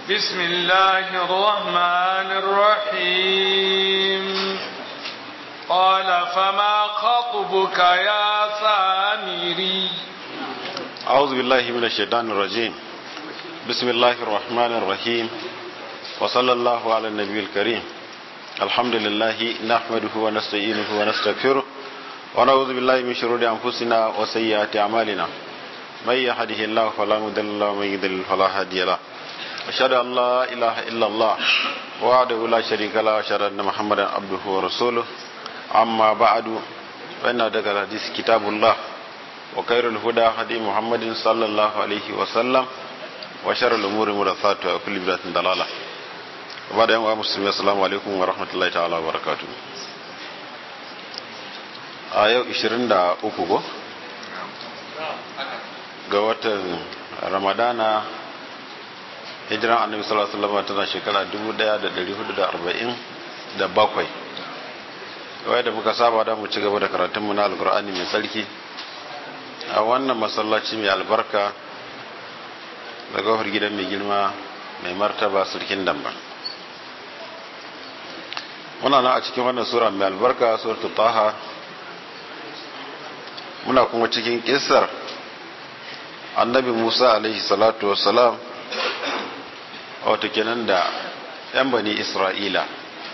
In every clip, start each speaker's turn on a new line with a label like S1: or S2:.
S1: بسم الله الرحمن الرحيم قال فما خطبك يا سامري
S2: أعوذ بالله من الشيطان الرجيم بسم الله الرحمن الرحيم وصلى الله على النبي الكريم الحمد لله نحمده ونستعينه ونستغفره ونعوذ بالله من شرور أنفسنا وسيئات أعمالنا من يهده الله فلا مضل له ومن يضلل فلا هادي له أشهد أن لا إله إلا الله وحده لا شريك له وأشهد أن محمدا عبده ورسوله أما بعد فإن أدق الحديث كتاب الله وخير الهدى هدي محمد صلى الله عليه وسلم وشر الأمور محدثاتها وكل بدعة ضلالة وبعد يوم مسلمين السلام عليكم ورحمة الله تعالى وبركاته a yau 23 ko ga watan ramadana hijiran annabi sallallahu alaihi wasallam tana shekara 1447 wai da muka saba da mu ci gaba da karatunmu na alkur'ani mai tsarki a wannan masallaci mai albarka da gofar gidan mai girma mai martaba surkin damba muna nan a cikin wannan sura mai albarka suratul taha muna kuma cikin kissar annabi musa alaihi salatu wassalam wato kenan da 'yan bani isra'ila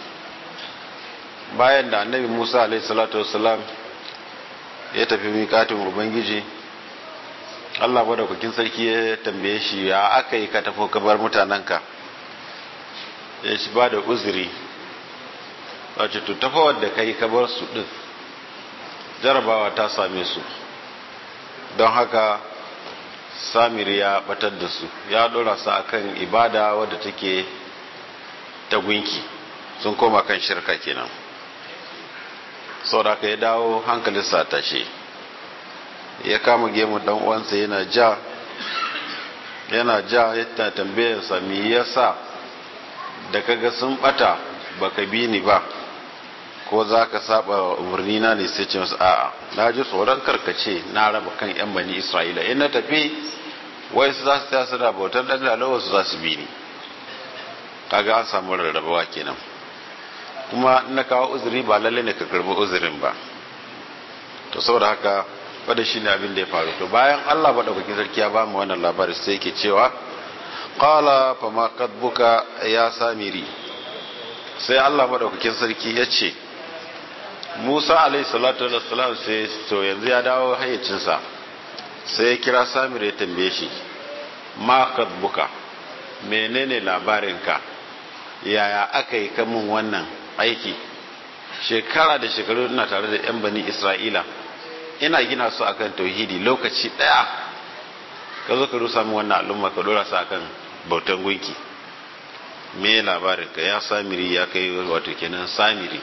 S2: bayan da annabi musa alaihi salatu wassalam ya tafi miƙatin ubangiji allah madaukakin sarki ya tambaye shi ya aka yi ka tafi kabar mutanenka ya shi ba da uzuri wace tutafawar da ka yi kabar su ɗin jarabawa ta same su don haka samir ya batar da su ya dora su akan ibada wadda take ta gunki sun koma kan shirka kenan sau da ya dawo hankalin sa tashe ya kama gemu dan uwansa yana ja yana ja ya tambayarsa me yasa da kaga sun bata baka bi ni ba ko za ka saba umarni na ne sai ce masu a'a na ji tsoron karkace na raba kan yan bani isra'ila in na tafi wai su za su taya su da bautar dan lalawa su za su bi ni kaga an samu rarrabawa kenan kuma in na kawo uzuri ba lalle ne ka karbi uzurin ba to saboda haka wadda shi ne abin da ya faru to bayan allah maɗaukakin sarki ya ba mu wannan labarin sai yake cewa qala fa ma kadbuka ya samiri sai allah maɗaukakin sarki ya ce musa alaihi salatu wassalam sai to yanzu ya dawo hayyacinsa sai ya kira samir ya tambaye shi ma kadbuka menene labarinka yaya aka yi kamun wannan aiki shekara da shekaru ina tare da yan bani isra'ila ina gina su akan tauhidi lokaci daya ka zo ka rusa min wannan al'umma ka dora su akan bautan gunki me labarinka ya samiri ya kai wato kenan samiri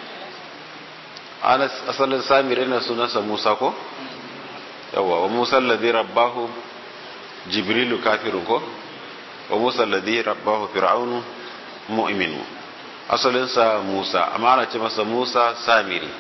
S2: asalin samiri na sunansa musa ko yawa wa musa alladhi rabbahu jibrilu kafirun ko wa musa alladhi rabbahu fir'aunu mu'minu asalinsa musa amma ana ce masa musa samiri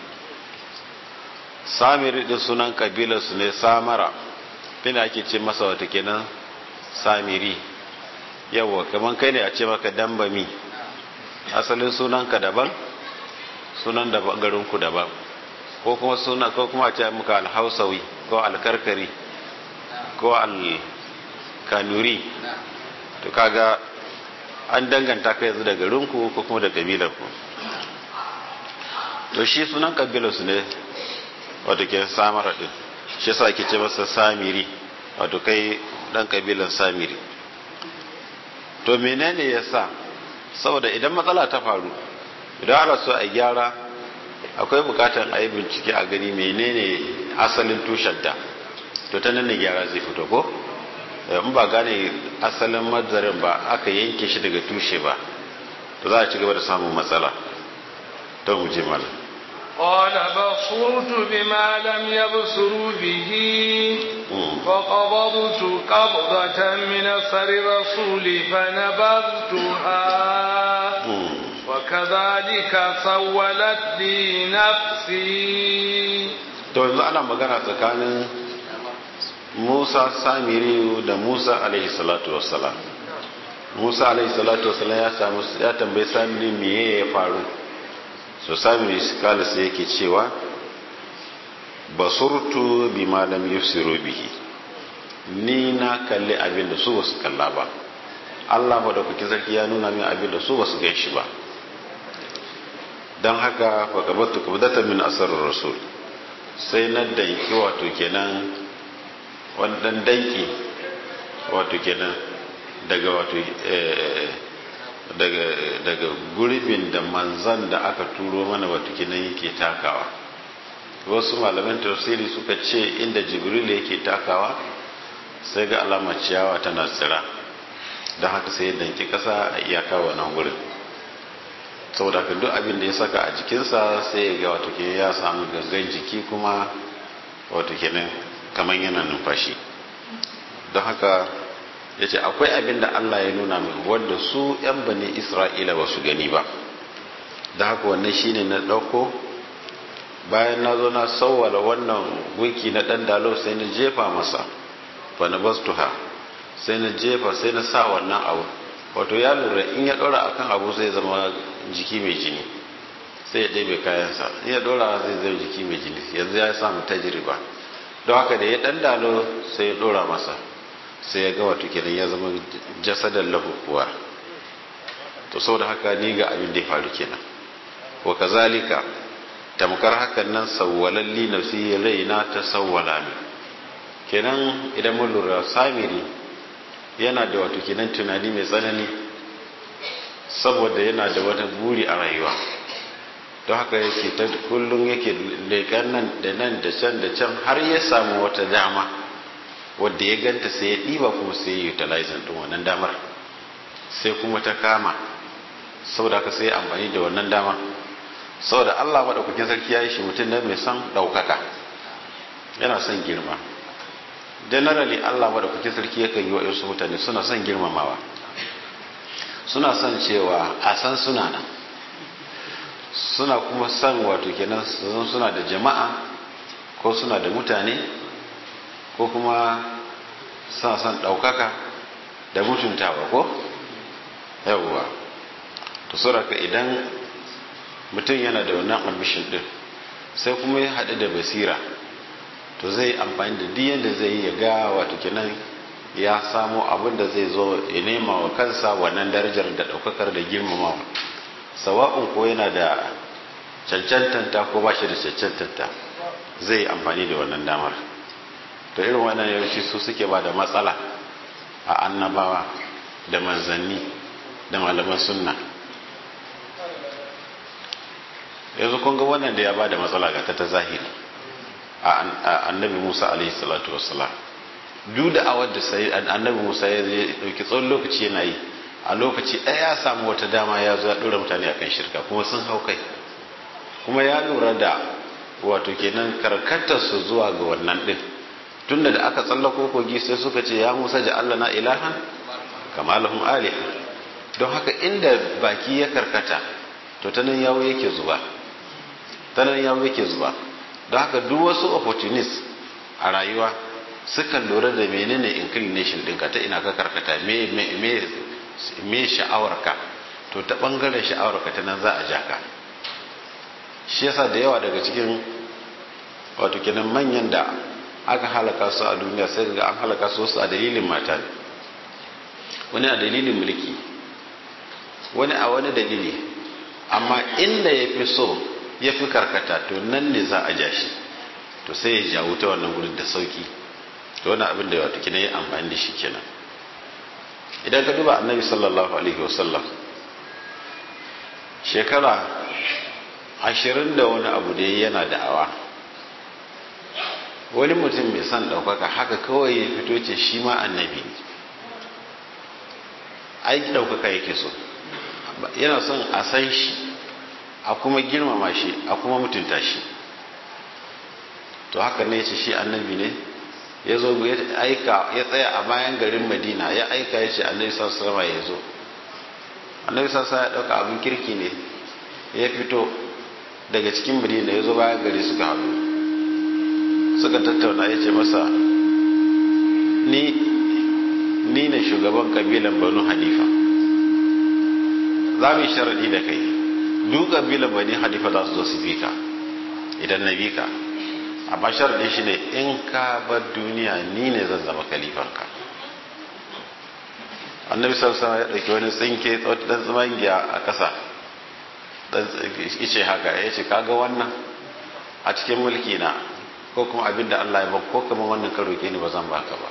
S2: samiri din sunan kabilarsu ne samara ina ake ce masa wata kenan samiri yawa kaman kai ne a ce maka dambami asalin sunanka daban sunan da garinku daban ko kuma suna ko kuma a ce muka alhausawi ko alkarkari ko alkanuri to kaga an danganta ka yanzu da garinku ko kuma da kabilarku to shi sunan kabilarsu ne wato ke samara din shi yasa ake ce masa samiri wato kai dan kabilan samiri to menene yasa saboda idan matsala ta faru idan ana so a gyara akwai bukatar a yi bincike a gani menene asalin tushenta to ta nan ne gyara zai fito ko in ba gane asalin madzarin ba aka yanke shi daga tushe ba to za a ci gaba da samun matsala don mu je malam
S1: قال بصرت بما لم يبصروا به فقبضت قبضة من أثر رسول فنبذتها وكذلك سولت لي نفسي
S2: to yanzu ana magana tsakanin Musa Samiri da Musa alaihi salatu wassalam musa alaihi salatu wasallam ya samu ya tambayi samiri meye ya faru so samiri kala sai yake cewa basurtu bi lam yusiru bihi ni na kalli abin da su basu kalla ba Allah madaukakin sarki ya nuna min abin da su basu gan shi ba don haka fa kabatu kabdatan min asar rasul sai na danki wato kenan wannan danki wato kenan daga wato daga daga gurbin da manzan da aka turo mana wato kenan yake takawa wasu malaman tafsiri suka ce inda jibril yake takawa sai ga alamar ciyawa tana tsira don haka sai ya danki kasa a iyaka wannan gurin saboda ka duk abin da ya saka a jikinsa sai ya ga wato ya samu gangan jiki kuma wato kenan kamar yana numfashi don haka ya ce akwai abin da Allah ya nuna min wanda su 'yan bane isra'ila ba su gani ba da haka wannan shine na ɗauko bayan na zo na sauwala wannan gunki na ɗan dalo sai na jefa masa fa na bastuha sai na jefa sai na sa wannan abu wato ya lura in ya ɗora akan abu zai zama jiki mai jini sai ya ɗebe kayansa in ya ɗora zai zama jiki mai jini yanzu ya samu tajiriba don haka da ya ɗan dalo sai ya ɗora masa sai ya ga wato kenan ya zama jasadar lahu kuwa to saboda haka ni ga abin da ya faru kenan wa kazalika tamkar hakan nan sawwalalli nafsi raina ta sawwala mi kenan idan mun lura samiri yana da wato kenan tunani mai tsanani saboda yana da wata buri a rayuwa don haka yake ta kullum yake leƙen nan da nan da can da can har ya samu wata dama wadda ya ganta sai ya ɗiba kuma sai ya utilizing ɗin wannan damar sai kuma ta kama saboda haka sai ya amfani da wannan dama saboda Allah maɗaukakin sarki ya yi shi mutum ne mai son ɗaukaka yana son girma generally Allah maɗaukakin sarki yakan yi wa wasu mutane suna son girmamawa suna son cewa a san suna nan suna kuma son wato kenan suna da jama'a ko suna da mutane ko kuma suna son ɗaukaka da mutuntawa ko yawwa to sauraka idan mutum yana da wannan ambishin ɗin sai kuma ya haɗu da basira to zai amfani da duk yadda zai yi ya ga wato kenan ya samo abin da zai zo ya nema wa kansa wannan darajar da ɗaukakar da girmamawa sawa'un ko yana da cancantanta ko ba shi da cancantanta zai amfani da wannan damar to irin wannan yawanci su suke ba da matsala a annabawa da manzanni da malaman sunna yanzu kun ga wannan da ya ba da matsala ga ta zahiri a annabi musa alaihi salatu wassalam duk da awar da sai annabi musa ya dauki tsawon lokaci yana yi a lokaci ɗaya ya samu wata dama ya zo ya ɗora mutane akan shirka kuma sun hau kai kuma ya lura da wato kenan karkatar su zuwa ga wannan ɗin tunda da aka tsallako kogi sai suka ce ya musa ja Allah na ilahan kama lahum aliha don haka inda baki ya karkata to ta nan yawo yake zuba ta nan yawo yake zuba don haka duk wasu opportunists a rayuwa sukan lura da menene inclination ɗinka ta ina ka karkata me me me me sha'awarka to ta bangaren sha'awarka ta nan za a ja ka shi yasa da yawa daga cikin wato kenan manyan da aka halaka su a duniya sai ga an halaka su wasu a dalilin mata ne wani a dalilin mulki wani a wani dalili amma inda ya fi so ya fi karkata to nan ne za a ja shi to sai ya jawo ta wannan gurin da sauki to wani abin da wato kenan ya amfani da shi kenan idan ka duba annabi sallallahu alaihi wasallam shekara ashirin da wani abu da yana da'awa wani mutum mai son ɗaukaka haka kawai ya fito ce shi ma annabi aiki ɗaukaka yake so yana son a san shi a kuma girmama shi a kuma mutunta shi to haka ne ce shi annabi ne ya zo ya aika ya tsaya a bayan garin madina ya aika ya ce annabi sallallahu ya zo annabi sallallahu ya ɗauka abin kirki ne ya fito daga cikin madina ya zo bayan gari suka haɗu suka tattauna ya ce masa ni ni ne shugaban kabilan banu hanifa za mu yi sharaɗi da kai duk ƙabilar bani hanifa za su zo su bi ka idan na bi ka amma sharaɗin shi ne in ka bar duniya ni ne zan zama kalifanka annabi sallallahu ya ɗauki wani tsinke ɗan tsamangiya a ƙasa ɗan ice haka ya ce kaga wannan a cikin mulki na ko kuma abin da Allah ya ba ko kuma wannan ka roƙe ni ba zan baka ba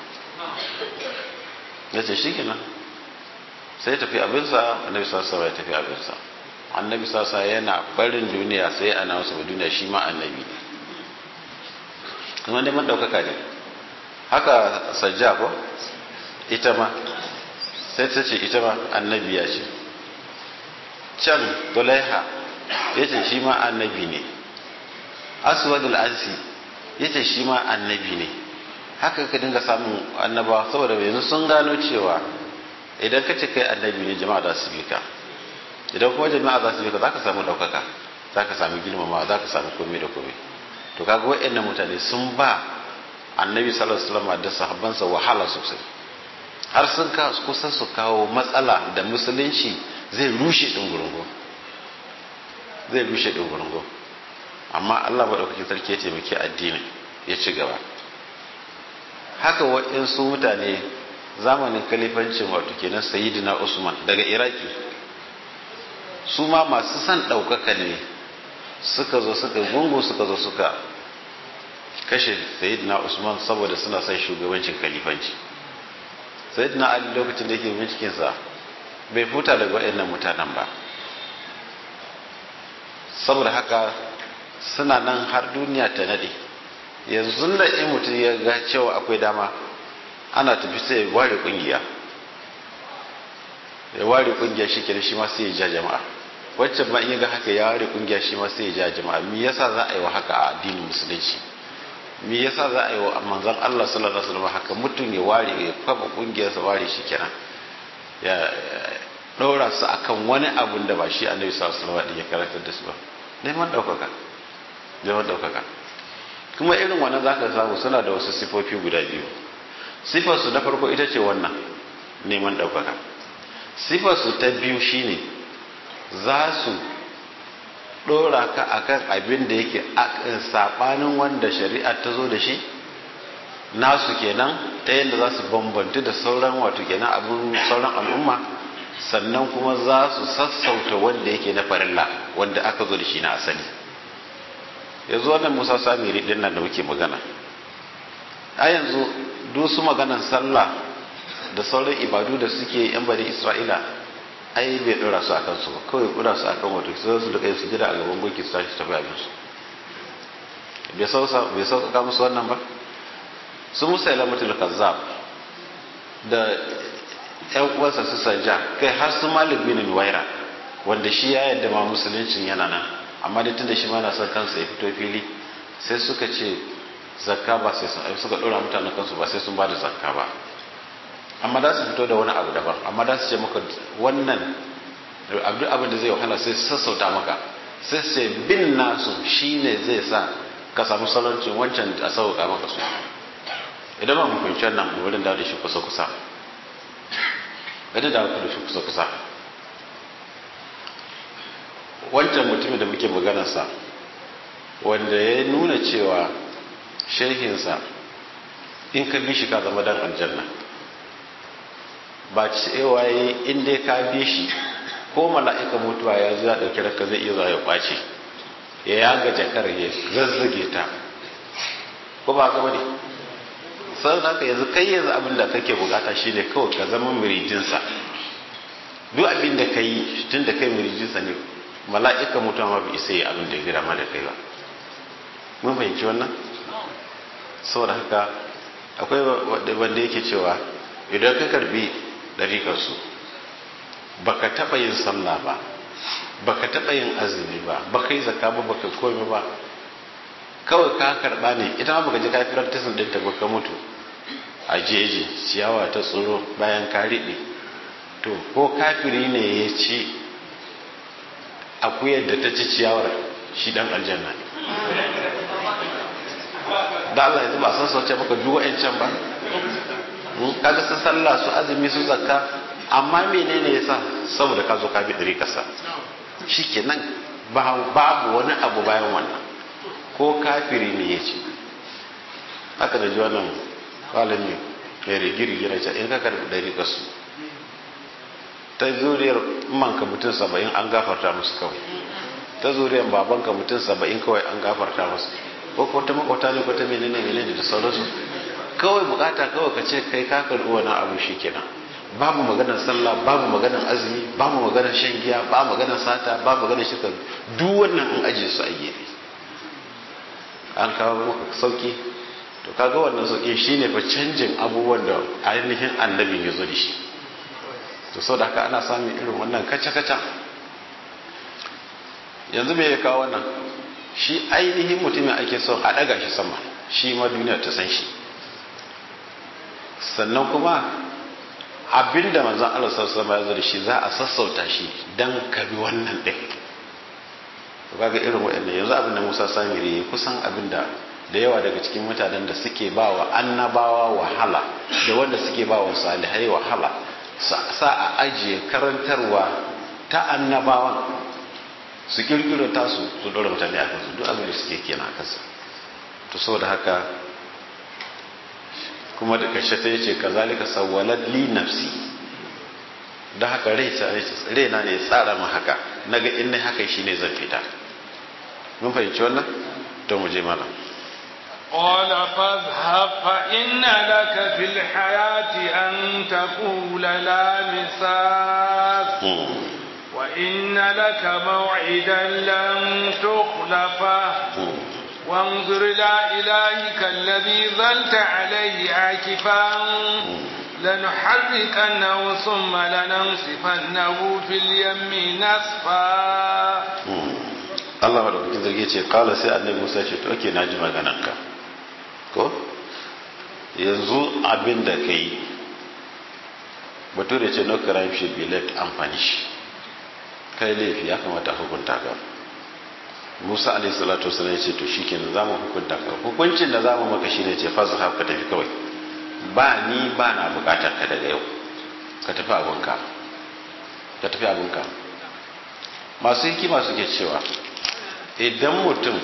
S2: ya ce shi kenan sai ya tafi abinsa annabi sallallahu ya tafi abinsa annabi sallallahu yana barin duniya sai ana wasu duniya shi ma annabi ne kuma neman ɗaukaka ne haka sajja ko ita ma sai ta ce ita ma annabi ya ce can tulaiha ya ce shi ma annabi ne aswadul ansi ya ce shi ma annabi ne haka ka dinga samun annabawa saboda yanzu sun gano cewa idan ka ce kai annabi ne jama'a za su bi ka idan kuma jama'a za su bi ka za ka samu ɗaukaka za ka samu girmamawa za ka samu komai da komai to kaga wa'annan mutane sun ba annabi sallallahu alaihi wasallam da sahabbansa wahala sosai har sun ka kusan su kawo matsala da musulunci zai rushe dungurungo zai rushe dungurungo amma Allah madaukakin sarki ya taimaki addini ya ci gaba haka wa'insu mutane zamanin kalifancin wato kenan sayyidina Usman daga Iraki su ma masu son ɗaukaka ne suka zo suka gungu suka zo suka kashe sayyidina usman saboda suna son shugabancin kalifanci sayyidina ali lokacin da yake bincikinsa bai futa daga waɗannan mutanen ba saboda haka suna nan har duniya ta nade yanzu da in mutum ya ga cewa akwai dama ana tafi sai ya ware kungiya ya ware kungiya shi kenan shi ma sai ya ja jama'a waccan ma in ga haka ya ware kungiya shi ma sai ya ja jama'a me yasa za a yi wa haka a addinin musulunci me yasa za a yi wa manzon Allah sallallahu alaihi wasallam haka mutum ya ware ya kafa kungiyar sa ware shi kenan ya ɗora su akan wani abun da ba shi annabi sallallahu alaihi wasallam ya karantar da su ba neman ɗaukaka neman ɗaukaka kuma irin wannan zaka samu suna da wasu sifofi guda biyu sifar su na farko ita ce wannan neman ɗaukaka sifar su ta biyu shine za su ɗora ka akan abin da yake saɓanin wanda shari'a ta zo da shi nasu kenan ta yadda za su bambantu da sauran wato kenan abin sauran al'umma sannan kuma za su sassauta wanda yake na farilla wanda aka zo da shi na asali yanzu wannan musa samiri din nan da muke magana a yanzu duk su maganan sallah da sauran ibadu da suke yan bari isra'ila ai bai dora su akan su kawai kura su akan wato sai su duka su jira a gaban gunki su tashi tafi abin su bai sauka bai sauka musu wannan ba su musa ilamatul kazzab da yan uwansa su sanja kai har su malik bin nuwaira wanda shi ya yadda ma musuluncin yana nan amma da tunda shi ma na son kansa ya fito fili sai suka ce zakka ba sai sun suka dora mutanen kansu ba sai sun ba da zakka ba amma da su fito da wani abu daban amma da su ce maka wannan abu abin da zai wahala sai sassauta maka sai sai bin nasu shine zai sa ka samu saloncin wancan a sauka maka su idan ba mu fahimci wannan wurin da shi kusa kusa gadi da da shi kusa kusa wancan mutumin da muke maganarsa wanda ya nuna cewa shehinsa in ka bi shi ka zama dan aljanna ba cewa yi in dai ka bi shi ko mala'ika mutuwa ya zo ya ɗauki ranka zai iya zuwa ya ƙwace ya yaga jakar ya zazzage ta ko ba ka bane sai haka yanzu kai yanzu abin da kake bukata shine kawai ka zama muridinsa duk abin da ka yi tun da kai muridinsa ne mala'ika mutuwa ma bai isa yi abin da ya gira ma da kai ba mun fahimci wannan saboda haka akwai wanda yake cewa idan ka karbi ɗarikarsu baka taɓa yin sallah ba baka taɓa yin azumi ba baka yi zakka ba baka komai ba kawai ka karɓa ne ita ma baka je ka firar tasin ɗinta ba ka mutu a jeji ciyawa ta tsoro bayan ka riɓe to ko kafiri ne ya ci akuyar da ta ci ciyawar shi dan aljanna da Allah yanzu ba san sauce maka duk wa'ancan ba kaga su sallah su azumi su zakka amma menene yasa saboda ka zo ka bi ɗari kasa shikenan babu wani abu bayan wannan ko kafiri ne ya ce haka da ji wannan malami mai rigirgi na ce in ka karbi ɗari kasu ta zuriyar manka mutum saba'in an gafarta musu kawai ta zuriyar babanka mutum saba'in kawai an gafarta musu ko ko ta makwata ne ko ta menene menene da sauransu kawai bukata kawai ka ce kai ka karbi wani abu shi kenan babu maganar sallah babu maganar azumi babu maganar shan giya babu maganar sata babu maganar shirka duk wannan an ajiye su a gefe an kawo maka sauki to kaga wannan sauki shine fa canjin abubuwan da ainihin annabin ya zo da shi to sau da haka ana samun irin wannan kaca-kaca yanzu me ya kawo wannan shi ainihin mutumin ake son a ɗaga shi sama shi ma duniya ta san shi sannan kuma abinda manzan Allah sassama ya zo da shi za a sassauta shi don kabi wannan ɗin kaga irin waɗannan yanzu abin da Musa Samiri ya kusan abin da da yawa daga cikin mutanen da suke ba wa annabawa wahala da wanda suke ba wa salihai wahala sa a ajiye karantarwa ta annabawan su kirkiro tasu su dora mutane a kansu duk abin da suke kenan a kansu to saboda haka kuma da kashe ta yace kazalika sawwalat li nafsi da haka rai ta rai na ne tsara mu haka naga in ne haka shine zan fita mun fahimci wannan to mu je malam
S1: قال فاذهب فإن لك في الحياة أن تقول لا مساس وإن لك موعدا لن تخلفه وانظر إلى إلهك الذي ظلت عليه عاكفا لنحركنه ثم لننصفنه في اليم نصفا
S2: Allah madaukakin zargi ce kala sai annabi Musa ce to ake naji maganarka ko yanzu abin da ka yi bature ce no crime should be left unpunished kai laifi ya kamata hukunta ka Musa alaihi salatu wasallam ya ce to shikenan zamu hukunta ka hukuncin da zamu maka shine ce fa zahab ka tafi kawai ba ni ba na bukatar ka daga yau ka tafi abunka ka tafi abunka masu hikima suke cewa idan mutum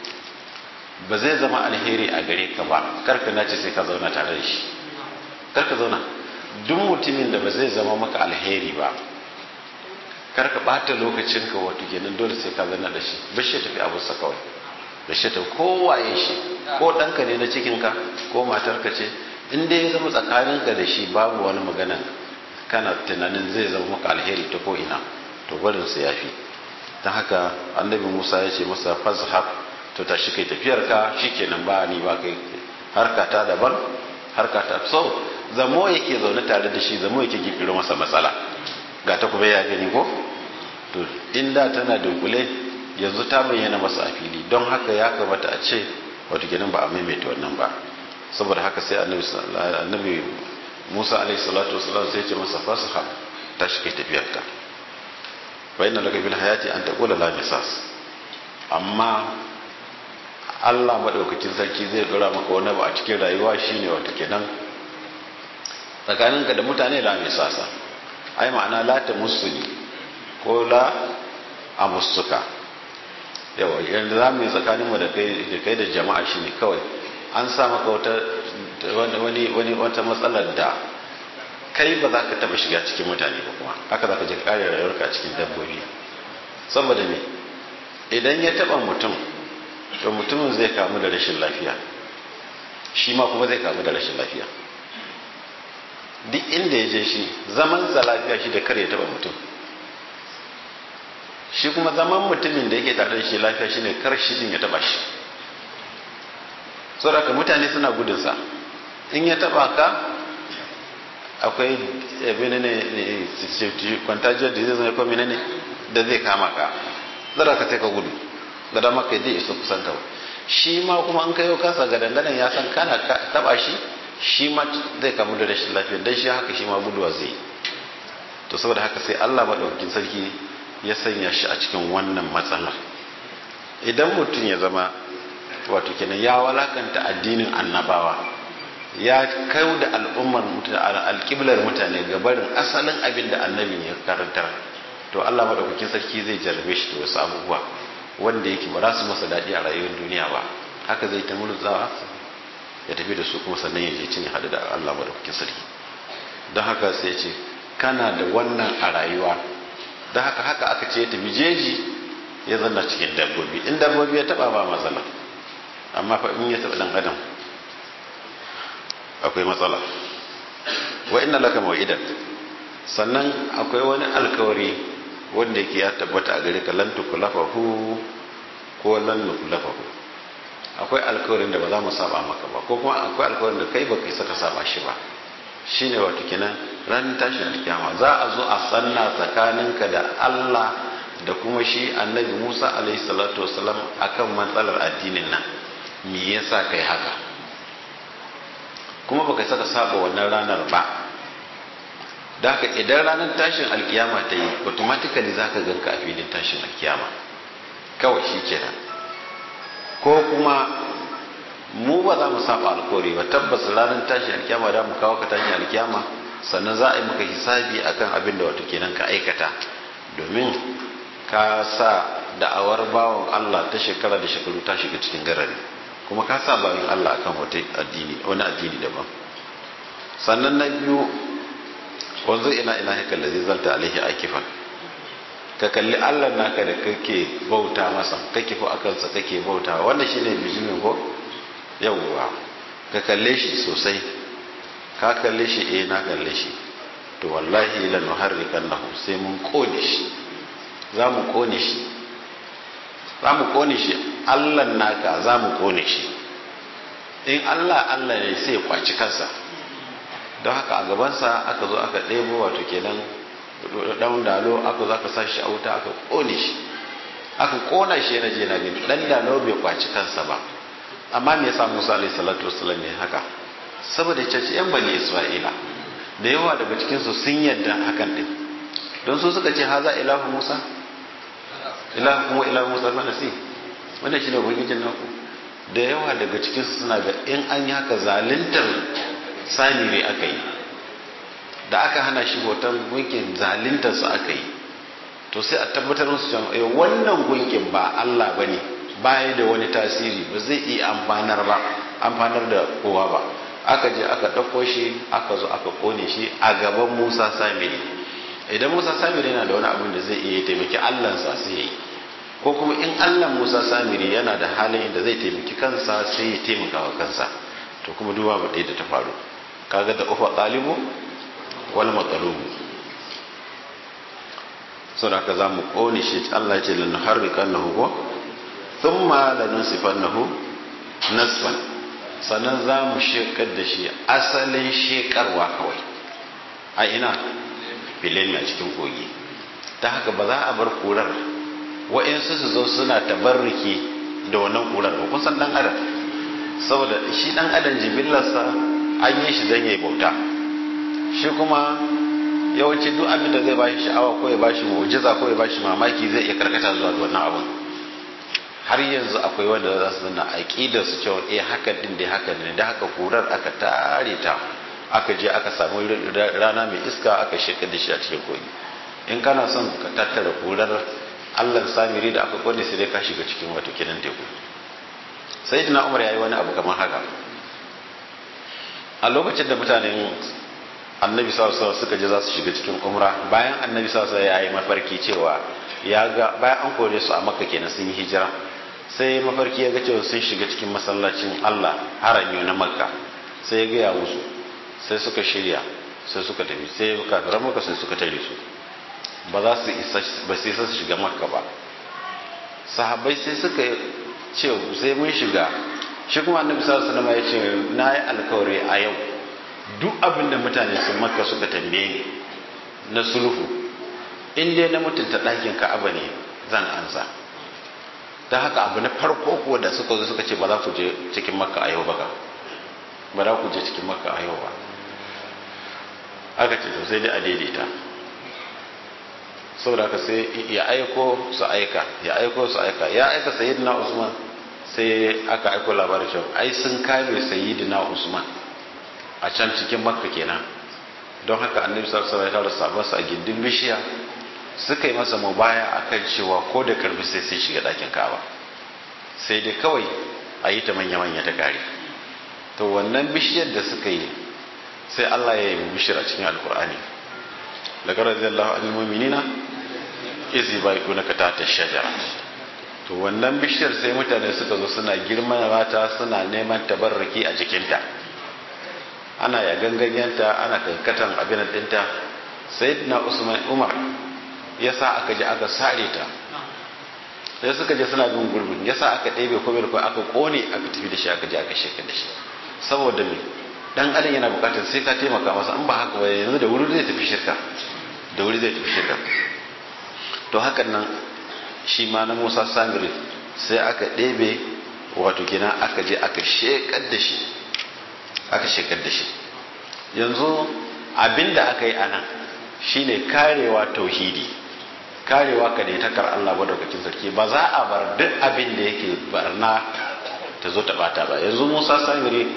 S2: ba zai zama alheri a gare ka ba karka nace sai ka zauna tare da shi karka zauna duk mutumin da ba zai zama maka alheri ba karka bata lokacin ka wato kenan dole sai ka zauna da shi bashi tafi abunsa kawai bashi ta kowaye shi ko ɗanka ne na cikinka ko matarka ce in dai ya zama tsakaninka da shi babu wani magana kana tunanin zai zama maka alheri ta ko ina to barin su yafi ta haka annabi musa ya ce masa fazhab to ta shi kai tafiyar ka shikenan ba ni ba kai harka ta daban harka ta so zamo yake zaune tare da shi zamo yake gifiro masa matsala ga ta kuma ya gani ko to inda tana dunkule yanzu ta bayyana masa a fili don haka ya kamata a ce wato kenan ba a maimaita wannan ba saboda haka sai annabi musa alaihi salatu wasalam sai ya ce masa fazhab ta shi kai tafiyar ka fa inna laka bil hayati an taqula la misas amma Allah madaukakin sarki zai dora maka wani abu a cikin rayuwa shine wato kenan tsakaninka da mutane la misasa ai ma'ana la ta musuni ko la a musuka yawa yanzu za mu yi tsakaninmu da kai da jama'a shine kawai an sa maka wata wani wani wata matsalar da kai ba za ka taba shiga cikin mutane ba kuma haka za ka je kare rayuwarka a cikin dabbobi saboda me idan ya taba mutum to mutumin zai kamu da rashin lafiya shi ma kuma zai kamu da rashin lafiya duk inda ya je shi zaman sa lafiya shi da kar ya taba mutum shi kuma zaman mutumin da yake tare da shi lafiya shine kar shi din ya taba shi saboda mutane suna gudunsa in ya taba ka akwai abin ne kwantajiyar da zai zai ko menene da zai kama ka zara ka sai ka gudu da dama kai zai iso kusan ka shi ma kuma an kai kansa ga danganan ya san kana taba shi shi ma zai kamu da rashin lafiya dan shi haka shi ma guduwa zai to saboda haka sai Allah madaukakin sarki ya sanya shi a cikin wannan matsala idan mutum ya zama wato kenan ya walakanta addinin annabawa ya kau da al'ummar alƙiblar mutane ga barin asalin abin da annabin ya karantar to Allah madaukakin sarki zai jarrabe shi da wasu abubuwa wanda yake ba za su masa daɗi a rayuwar duniya ba haka zai ta murzawa ya tafi da su kuma sannan ya je cin hadu da Allah madaukakin sarki don haka sai ce kana da wannan a rayuwa don haka haka aka ce ya tafi jeji ya zanna cikin dabbobi in dabbobi ya taba ba matsala amma fa in ya taba dan adam akwai matsala wa inna laka mawidan sannan akwai wani alkawari wanda yake ya tabbata a gare ka lan tukulafahu ko lan nukulafahu akwai alkawarin da ba za mu saba maka ba ko kuma akwai alkawarin da kai ba kai saka saba shi ba shine wato kenan ran tashin kiyama za a zo a sanna tsakaninka da Allah da kuma shi annabi Musa alaihi salatu wasalam akan matsalar addinin nan me yasa kai haka kuma baka saka saba wannan ranar ba da haka idan ranar tashin alkiyama ta yi automatically za ka ganka a filin tashin alkiyama kawai shi kenan ko kuma mu ba za mu saba alkawari ba tabbas ranar tashin alkiyama da mu kawo ka tashin alkiyama sannan za a yi maka hisabi akan abin da wato kenan ka aikata domin ka sa da'awar bawan Allah ta shekara da shekaru ta shiga cikin garari kuma ka sa bayan Allah akan wata addini wani addini daban sannan na biyu wanzu ina ina haka da zai zalta alaihi akifan ka kalli Allah naka da kake bauta masa kake fa akan sa kake bauta wannan shine bijimin ko yawwa ka kalle shi sosai ka kalle shi eh na kalle shi to wallahi la nuharrikannahu sai mun kone shi za mu kone shi za mu kone shi Allah naka za mu kone shi in Allah Allah ne sai kwaci kansa don haka a gabansa aka zo aka ɗebo wato kenan ɗan dalo aka zo aka sashi a wuta aka ƙone shi aka ƙona shi yana je na gani ɗan dalo bai kwaci kansa ba amma me yasa Musa alaihi salatu wasallam ne haka saboda caci yan bani Isra'ila da yawa daga cikin su sun yadda hakan din don su suka ce haza ilahu Musa ilahu kuma ilahu Musa fa nasi wannan shine ubangijin naku da yawa daga cikin su suna ga in an yi haka zaluntar samire aka yi da aka hana shi hoton gunkin zalintarsa aka yi to sai a tabbatar musu cewa eh wannan gunkin ba Allah bane baya da wani tasiri ba zai iya amfanar ba amfanar da kowa ba aka je aka ɗauko shi aka zo aka kone shi a gaban Musa Samiri idan Musa Samiri yana da wani abin da zai iya taimaki Allahnsa sai ya yi ko kuma in Allah Musa Samiri yana da halin da zai taimaki kansa sai ya taimaka wa kansa to kuma duba ba ɗaya da ta faru kaga da ufa ɗalibu wal matsalubu sau da ka za mu ƙone shi Allah ce lanu harrikan na hugo sun ma lanu sifan na hu nasfan sannan za mu shekar da shi asalin shekarwa kawai a ina filin a cikin kogi ta haka ba za a bar kurar wa'insu su zo suna tabarriki da wannan kurar ba kusan dan adam saboda shi dan adam jibillarsa an yi shi don ya bauta shi kuma yawanci duk abin da zai bashi sha'awa ko ya bashi mu'jiza ko ya bashi mamaki zai iya karkata zuwa ga wannan abin har yanzu akwai wanda za su zanna aqidar su cewa eh haka din dai haka ne da haka kurar aka tare ta aka je aka samu rana mai iska aka shekar da shi a cikin kogi in kana son ka tattara kurar Allah samiri da aka kone sai dai ka shiga cikin wato kinan teku sayyidina Umar yayi wani abu kamar haka a lokacin da mutanen annabi sallallahu suka je za su shiga cikin umra bayan annabi sallallahu ya yi mafarki cewa ya ga bayan an kore su a makka kenan sun yi hijira sai mafarki ya ga cewa sun shiga cikin masallacin Allah harami na makka sai ya gaya musu sai suka shirya sai suka tafi sai kafiran makka sai suka tare su ba za su isa ba sai su shiga makka ba sahabbai sai suka ce sai mun shiga shi kuma annabi sallallahu alaihi wasallam ya ce na yi alkawari a yau duk abin da mutane sun maka suka tambaye ni na sulhu in dai na mutunta ɗakin ka'aba ne zan ansa ta haka abu na farko ko da suka zo suka ce ba za ku je cikin makka a yau ba ka ba za ku je cikin makka a yau ba aka ce to sai dai a daidaita saboda haka sai ya aiko su aika ya aiko su aika ya aika sayyidina usman sai aka aiko labarin cewa ai sun kame sayyidina usman a can cikin makka kenan don haka annabi sallallahu alaihi wasallam ya tara a gindin bishiya suka yi masa mubaya akan cewa ko da karbi sai sai shiga dakin kaba sai dai kawai a yi ta manya-manya ta kare to wannan bishiyar da suka yi sai Allah ya yi bishiyar a cikin alkur'ani daga radiyallahu anil mu'minina izi bai kuna ka ta shajara to wannan bishiyar sai mutane suka zo suna girman mata suna neman tabarraki a jikinta ana ya ganganyanta ana kankatan abin dinta sayyidina usman umar ya sa aka je aka sare ta sai suka je suna bin gurbin ya sa aka ɗebe kome da aka kone aka tafi da shi aka je aka shekar da shi saboda me dan adam yana bukatar sai ka taimaka masa in ba haka ba yanzu da wuri zai tafi shirka da wuri zai tafi shirka to hakan nan shi ma na Musa Samiri sai aka ɗebe wato kenan aka je aka shekar da shi aka shekar da shi yanzu abinda aka yi anan shine karewa tauhidi karewa ka ne takar Allah madaukakin sarki ba za a bar duk abin da yake barna ta zo ta bata ba yanzu Musa Samiri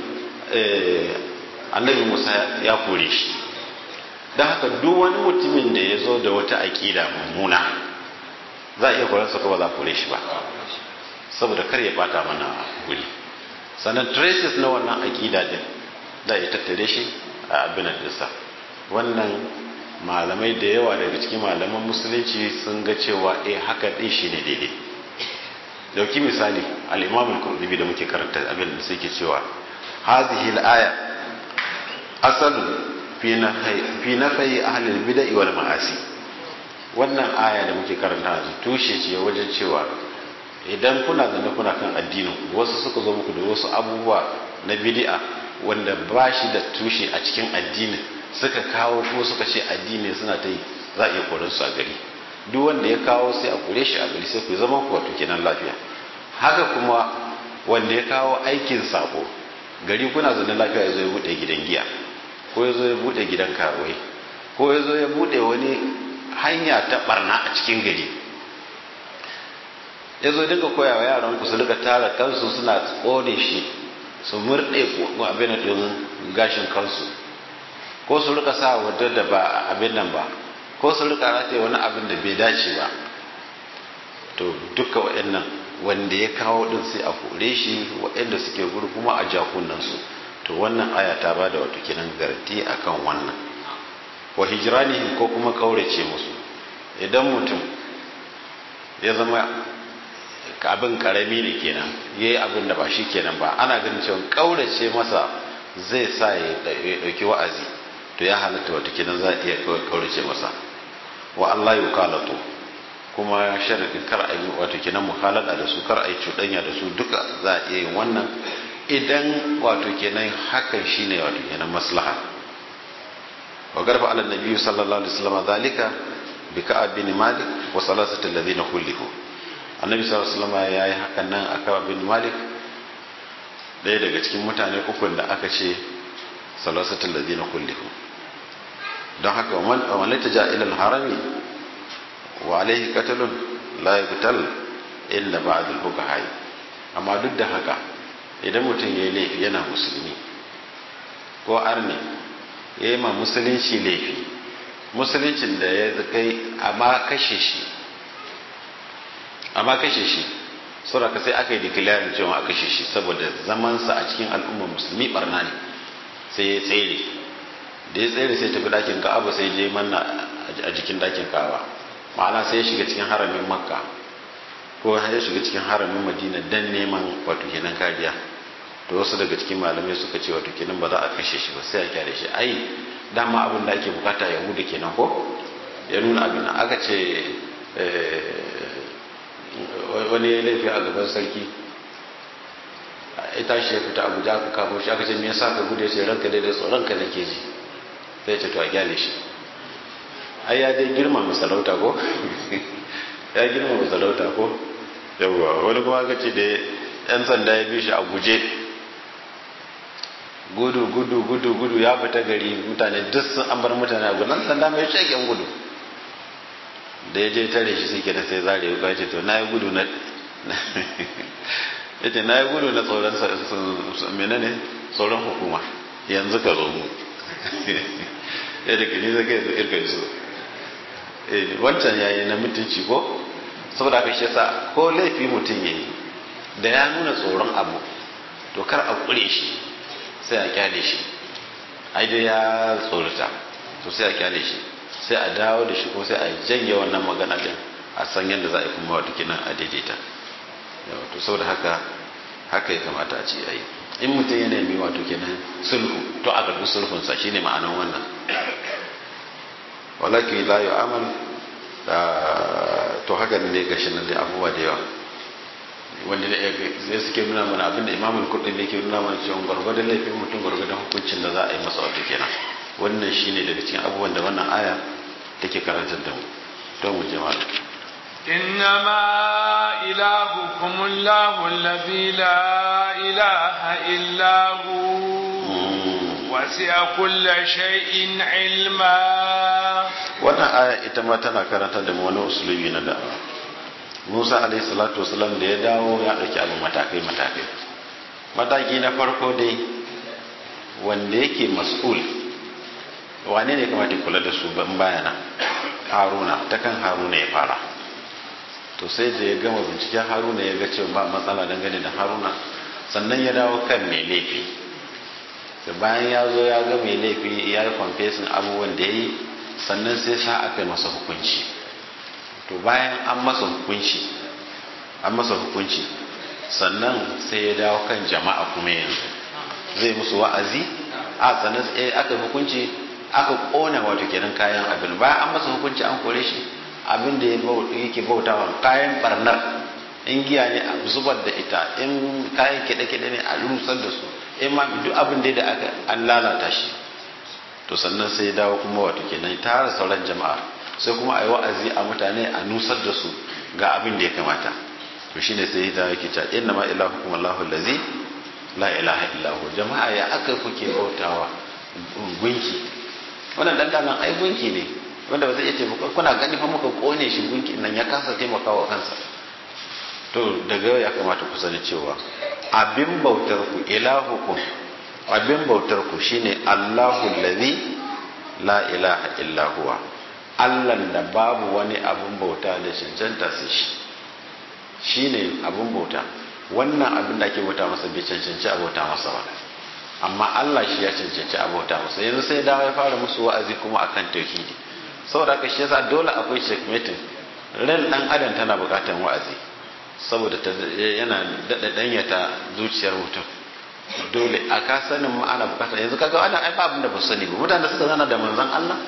S2: annabi Musa ya kore shi don haka duk wani mutumin da ya zo da wata aƙida mummuna za a iya koransa ko ba za a kore shi ba saboda kar ya bata mana guri sannan traces na wannan aƙida din da ya tattare shi a abin dinsa wannan malamai da yawa daga cikin malaman musulunci sun ga cewa eh haka din shi ne daidai dauki misali al-imam al-qurtubi da muke karanta abin da suke cewa hadhihi al-aya asalu fi nafai fi nafai ahli al-bid'ah wal ma'asi wannan aya da muke karanta yanzu tushe ce wajen cewa idan kuna zanne kuna kan addinin wasu suka zo muku da wasu abubuwa na bid'a wanda ba shi da tushe a cikin addinin suka kawo ko suka ce addini suna ta yi za a iya koran su a gari duk wanda ya kawo sai a kore shi a gari sai ku zama ku wato kenan lafiya haka kuma wanda ya kawo aikin sako gari kuna zaune lafiya ya zo ya bude gidan giya ko ya zo ya bude gidan karuwai ko ya zo ya bude wani hanya ta barna a cikin gari ya zo dinga koya wa yaran ku su rika tara kansu suna tsone shi su murɗe abin din gashin kansu ko su rika sa wadda da ba abin nan ba ko su rika rataye wani abin da bai dace ba to duka waɗannan wanda ya kawo din sai a kore shi waɗanda suke guri kuma a jakunan su to wannan aya ta ba da wato kenan garanti akan wannan wa hijranihim ko kuma kaurace musu idan mutum ya zama abin karami ne kenan yayi abin da ba shi kenan ba ana ganin cewa kaurace masa zai sa ya dauki wa'azi to ya halatta wata kenan za a iya kaurace masa wa Allah ya kalatu kuma sharadin kar a yi wato kenan muhalada da su kar a yi cuɗanya da su duka za a iya yin wannan idan wato kenan hakan shine wato kenan maslaha wa garba ala nabiyyu sallallahu alaihi wasallam zalika bi ka'ab bin malik wa salasatu alladhina kullihu annabi sallallahu alaihi wasallam yayi hakan nan a ka'ab bin malik daya daga cikin mutane ukun da aka ce salasatu alladhina kullihu don haka wani ta ja ilal harami wa alaihi katalun la yuqtal illa ba'd al-fuqaha amma duk da haka idan mutum yayi laifi yana musulmi ko arni yayi ma musulunci laifi musuluncin da ya kai amma kashe shi amma kashe shi saboda sai aka yi declaring cewa a kashe shi saboda zamansa a cikin al'ummar musulmi barna ne sai ya tsere da ya tsere sai tafi dakin ka'aba sai je manna a jikin dakin ka'aba ma'ana sai ya shiga cikin haramin makka ko ya shiga cikin haramin madina dan neman wato kenan kariya to wasu daga cikin malamai suka ce wato kenan ba za a kashe shi ba sai a kyale shi ai dama abin da ake bukata yahuda kenan ko ya nuna abin da aka ce wani ya laifi a gaban sarki ita shi ya fita abuja aka kamo shi aka ce me yasa ka gudu ya ce ranka dai da tsoron ka nake ji sai ce to a gyale shi ai ya dai girma masarauta ko ya girma masarauta ko yawwa wani kuma aka ce da yan sanda ya bi shi a guje gudu gudu gudu gudu ya fita gari mutane duk sun an bar mutane a gudan sanda mai shagen gudu da ya je tare shi suke da sai zare ya ce to na yi gudu na ya ce na yi gudu na tsoron menene tsoron hukuma yanzu ka zo mu ya da gani zai kai zo irka su wancan yayi na mutunci ko saboda haka shi yasa ko laifi mutum yayi da ya nuna tsoron abu to kar a kure shi sai a kyale shi ai dai ya tsorata to sai a kyale shi sai a dawo da shi ko sai a janye wannan magana din a san yadda za a yi kuma wata kinan a daidaita to saboda haka haka ya kamata a ce yayi in mutum ya nemi wato kenan sulhu to a karbi sulhunsa shine ma'anan wannan walaki la yu'amal to haka ne gashi nan da abubuwa da yawa wanda zai suke nuna mana abinda imamul kurdi ne ke nuna mana cewa gwargwadon laifin mutum gwargwadon hukuncin da za a yi masa wato kenan wannan shine daga cikin abubuwan da wannan aya take karantar da mu to mu jama'a
S1: إنما إلهكم الله الذي لا إله إلا هو وسع كل شيء علما
S2: wannan aya ita ma tana karanta da wani usulubi na da Musa alaihi salatu wasalam da ya dawo ya dauki abu matakai matakai mataki na farko dai wanda yake mas'ul wane ne kamata kula da su ban bayana haruna ta kan haruna ya fara to sai da ya gama binciken haruna ya ga cewa ba matsala dangane da haruna sannan ya dawo kan mai laifi da bayan ya zo ya ga mai laifi ya yi kwamfesin abubuwan da ya yi sannan sai sa aka yi masa hukunci to bayan an masa hukunci an masa hukunci sannan sai ya dawo kan jama'a kuma yanzu zai musu wa'azi a sannan aka hukunci aka kona wato kenan kayan abin bayan an masa hukunci an kore shi abin da yake bautawa kayan barnar in giya ne a zubar da ita in kayan kiɗe-kiɗe ne a rusar da su in ma duk abin da aka an lalata shi to sannan sai dawo kuma wato kenan tara sauran jama'a sai kuma a yi wa'azi a mutane a nusar da su ga abin da ya kamata to shine sai ya dawo yake cewa inna ma ilahukum Allahu allazi la ilaha illa hu jama'a ya aka kuke bautawa gunki wannan dandanan ai gunki ne wanda ba zai iya taimaka kuna gani fa muka kone shi gunki nan ya kasa taimakawa kansa to daga ya kamata ku sani cewa abin bautar ku ilahukum abin bautar ku shine Allahu allazi la ilaha illa huwa Allah da babu wani abin bauta da cancanta sai shi shine abin bauta wannan abin da ake bauta masa bai cancanci a bauta masa ba amma Allah shi ya cancanci a bauta masa yanzu sai dawo ya fara musu wa'azi kuma akan tauhidi saboda haka shi yasa dole akwai checkmating ran dan adam tana bukatar wa'azi saboda yana dada danyata zuciyar mutum dole a ka sanin ma ana bukata yanzu kaga wannan ai ba abin da ba sani ba mutane da suka zana da manzon Allah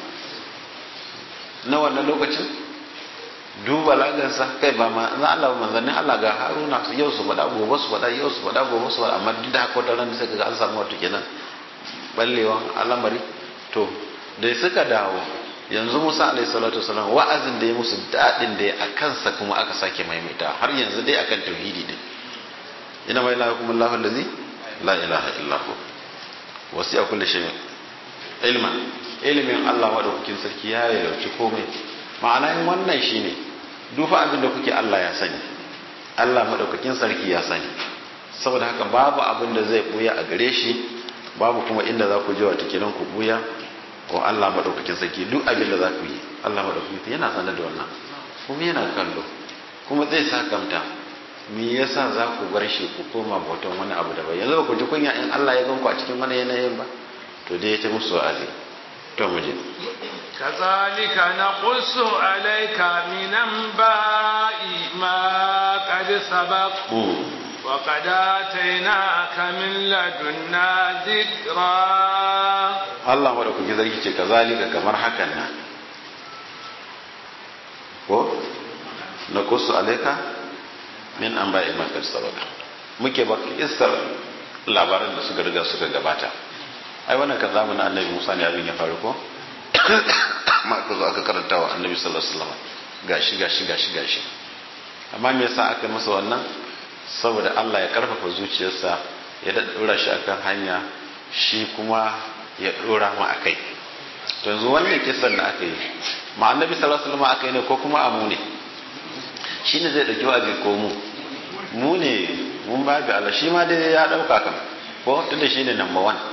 S2: na wannan lokacin duba lagansa kai ba ma na Allah manzannin Allah ga Haruna yau su faɗa gobe su faɗa yau su faɗa gobe su faɗa amma duk da haka wata ran sai kaga an samu wato kenan ballewan al'amari to da suka dawo yanzu Musa alaihi salatu wasalam wa'azin da ya musu dadin da ya a kansa kuma aka sake maimaita har yanzu dai akan tauhidi ne ina mai lahukum Allahu allazi la ilaha illa hu wasi'a kulli shay'in ilma ilimin Allah madaukakin sarki ya yalauci komai ma'ana in wannan shine dufa abin da kuke Allah ya sani Allah madaukakin sarki ya sani saboda haka babu abin da zai buya a gare shi babu kuma inda za ku je wa kenan ku buya wa Allah madaukakin sarki duk abin da za ku yi Allah madaukakin yana sanar da wannan kuma yana kallo kuma zai sakamta me yasa za ku bar shi ku koma bautan wani abu daban yanzu ba ku ji kunya in Allah ya ganku a cikin wani yanayin ba to dai ya ta musu wa'azi to mu je
S1: كذلك نقص عليك من أنباء ما قد سبق وقد آتيناك من لدنا ذكرا
S2: Allah maɗaukaki zarki ce ka zalika kamar hakan nan ko na kusu alaika min an ba'i makar sabaka muke ba isar labaran da suka riga suka gabata ai wannan kan zamanin annabi musa ne abin ya faru ko ma aka zo aka karanta wa annabi sallallahu alaihi wasallam gashi gashi gashi gashi amma me yasa aka masa wannan saboda Allah ya karfafa zuciyarsa ya daddura shi akan hanya shi kuma ya dora mu akai to yanzu wannan kisan da aka yi ma annabi sallallahu alaihi wasallam aka yi ne ko kuma amu ne shine zai dauki wazi ko mu mu ne mun ba bi Allah shi ma dai ya dauka kan ko tunda shine number 1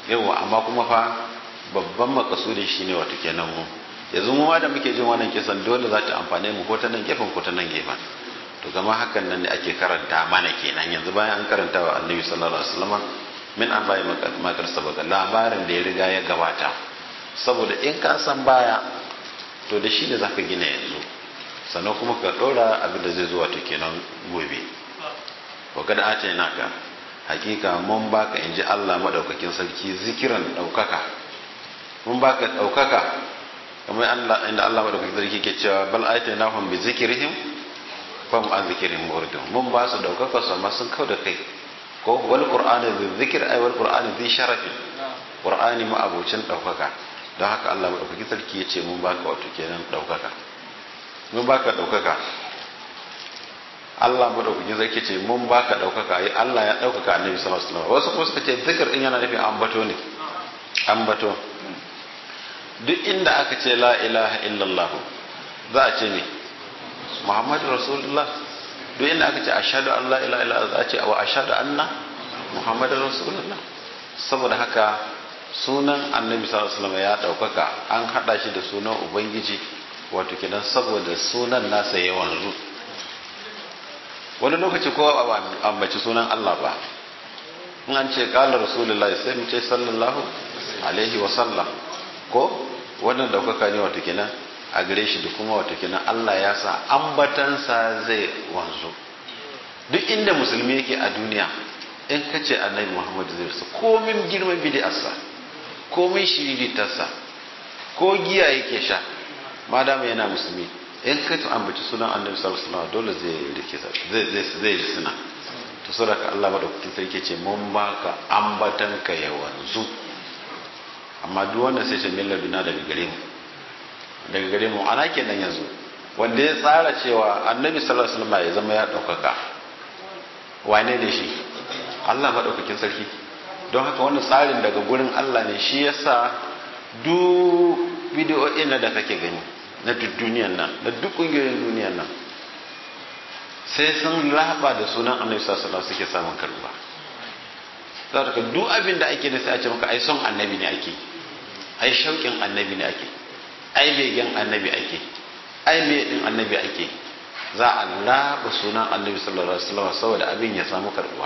S2: yawa amma kuma fa babban makasudin shine wato kenan mu yanzu mu ma da muke jin wannan kisan dole za ta amfane mu ko ta nan gefen ko ta nan gefen to gama hakan nan ne ake karanta mana kenan yanzu bayan an karanta wa annabi sallallahu alaihi wasallam min an bayi makar sabaka labarin da ya riga ya gabata saboda in ka san baya to da shi ne za ka gina yanzu sannan kuma ka ɗora abin da zai zuwa to kenan gobe wa kada ata yana ka hakika mun baka in ji Allah maɗaukakin sarki zikiran ɗaukaka mun baka ɗaukaka kamar Allah inda Allah maɗaukakin sarki ke cewa bal ata yana hum bi zikirihim fam an zikirin murdun mun ba su ɗaukaka su amma sun kau da kai ko wal qur'ani bi zikir ay wal qur'ani bi sharafi qur'ani ma abocin ɗaukaka don haka Allah maɗaukakin sarki ya ce mun baka wato kenan ɗaukaka mun baka ɗaukaka Allah maɗaukakin sarki ce mun baka ɗaukaka ai Allah ya ɗaukaka annabi sallallahu alaihi wasallam wasu kuma suka ce zikir din yana nufin ambato ne ambato duk inda aka ce la ilaha illallah za a ce ne Muhammadu Rasulullah duk inda aka ce ashhadu an la ilaha illallah za a ce wa ashhadu anna Muhammadu Rasulullah saboda haka sunan annabi sallallahu alaihi wasallam ya daukaka an hada shi da sunan ubangiji wato kidan saboda sunan nasa ya wanzu wani lokaci ko ambaci sunan Allah ba in an ce kala rasulullahi sai mu ce sallallahu alaihi wasallam ko wannan daukaka ne wato kidan a gare shi da kuma wato kidan Allah ya sa ambatansa zai wanzu duk inda musulmi yake a duniya in ka ce annabi muhammad zai rasu komin girman bidiyarsa komin shiriritarsa ko giya yake sha madama yana musulmi in ka ta ambaci sunan annabi sallallahu alaihi wasallam dole zai rike zai zai zai suna to saboda Allah madaukakin sarki ce mun baka ambatan ka ya wanzu amma duk wanda sai ce millar duna daga gare mu daga gare mu ana kenan yanzu wanda ya tsara cewa annabi sallallahu alaihi wasallam ya zama ya daukaka wane ne shi Allah maɗaukakin sarki don haka wannan tsarin daga gurin Allah ne shi yasa duk bidiyoyin da kake gani na duk duniyan nan na duk ƙungiyoyin duniyan nan sai sun raba da sunan annabi sallallahu alaihi suke samun karuwa zaka duk abin da ake da sai a ce maka ai son annabi ne ake ai shauƙin annabi ne ake ai begen annabi ake ai me din annabi ake za a raba sunan annabi sallallahu alaihi wasallam saboda abin ya samu karbuwa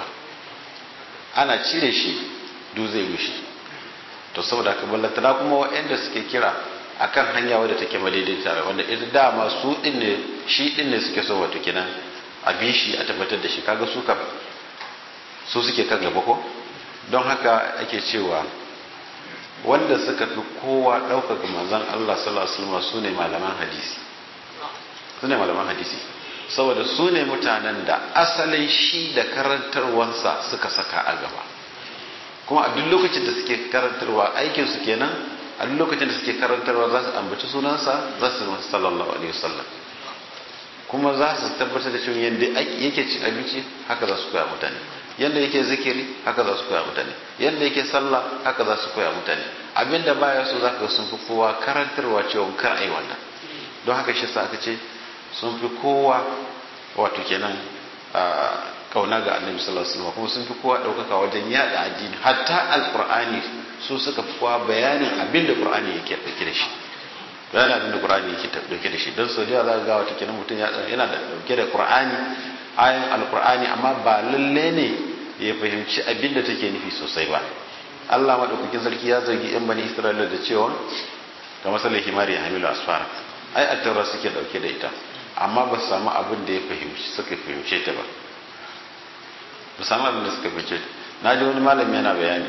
S2: ana cire shi du zai gushi to saboda haka ballantana kuma waɗanda suke kira akan hanya wadda take madaidaita wanda ita dama su din ne shi din ne suke so wato kenan a bi shi a tabbatar da shi kaga su kam su suke kan gaba ko don haka ake cewa wanda suka fi kowa ɗaukaka manzon Allah sallallahu alaihi wasallam su ne malaman hadisi su ne malaman hadisi saboda su ne mutanen da asalin shi da karantarwansa suka saka a gaba kuma a duk lokacin da suke karantarwa aikinsu kenan a duk lokacin da suke karantarwa za su ambaci sunansa za su masu sallallahu alaihi wasallam kuma za su tabbatar da cewa yadda yake cin abinci haka za su koya mutane yadda yake zikiri haka za su koya mutane yadda yake sallah haka za su koya mutane abinda baya so za ka sun fi kowa karantarwa cewa kar a yi wannan don haka shi sa aka ce sun fi kowa wato kenan kauna ga annabi sallallahu alaihi wasallam kuma sun fi kowa daukaka wajen yada addini hatta alqur'ani su suka fi kowa bayanin abin da qur'ani yake dauke da shi bayanin abin da qur'ani yake dauke da shi dan sau da za ga wato kenan mutum yana da dauke da qur'ani ayin alqur'ani amma ba lalle ne ya fahimci abin da take nufi sosai ba Allah madaukakin sarki ya zargi yan bani Isra'ila da cewa ga masallar himari ya hamilu asfara ai attaura suke dauke da ita amma ba su samu abin da ya fahimci suka fahimce ta ba ba samu abin da suka fahimce ta na ji wani malami yana bayani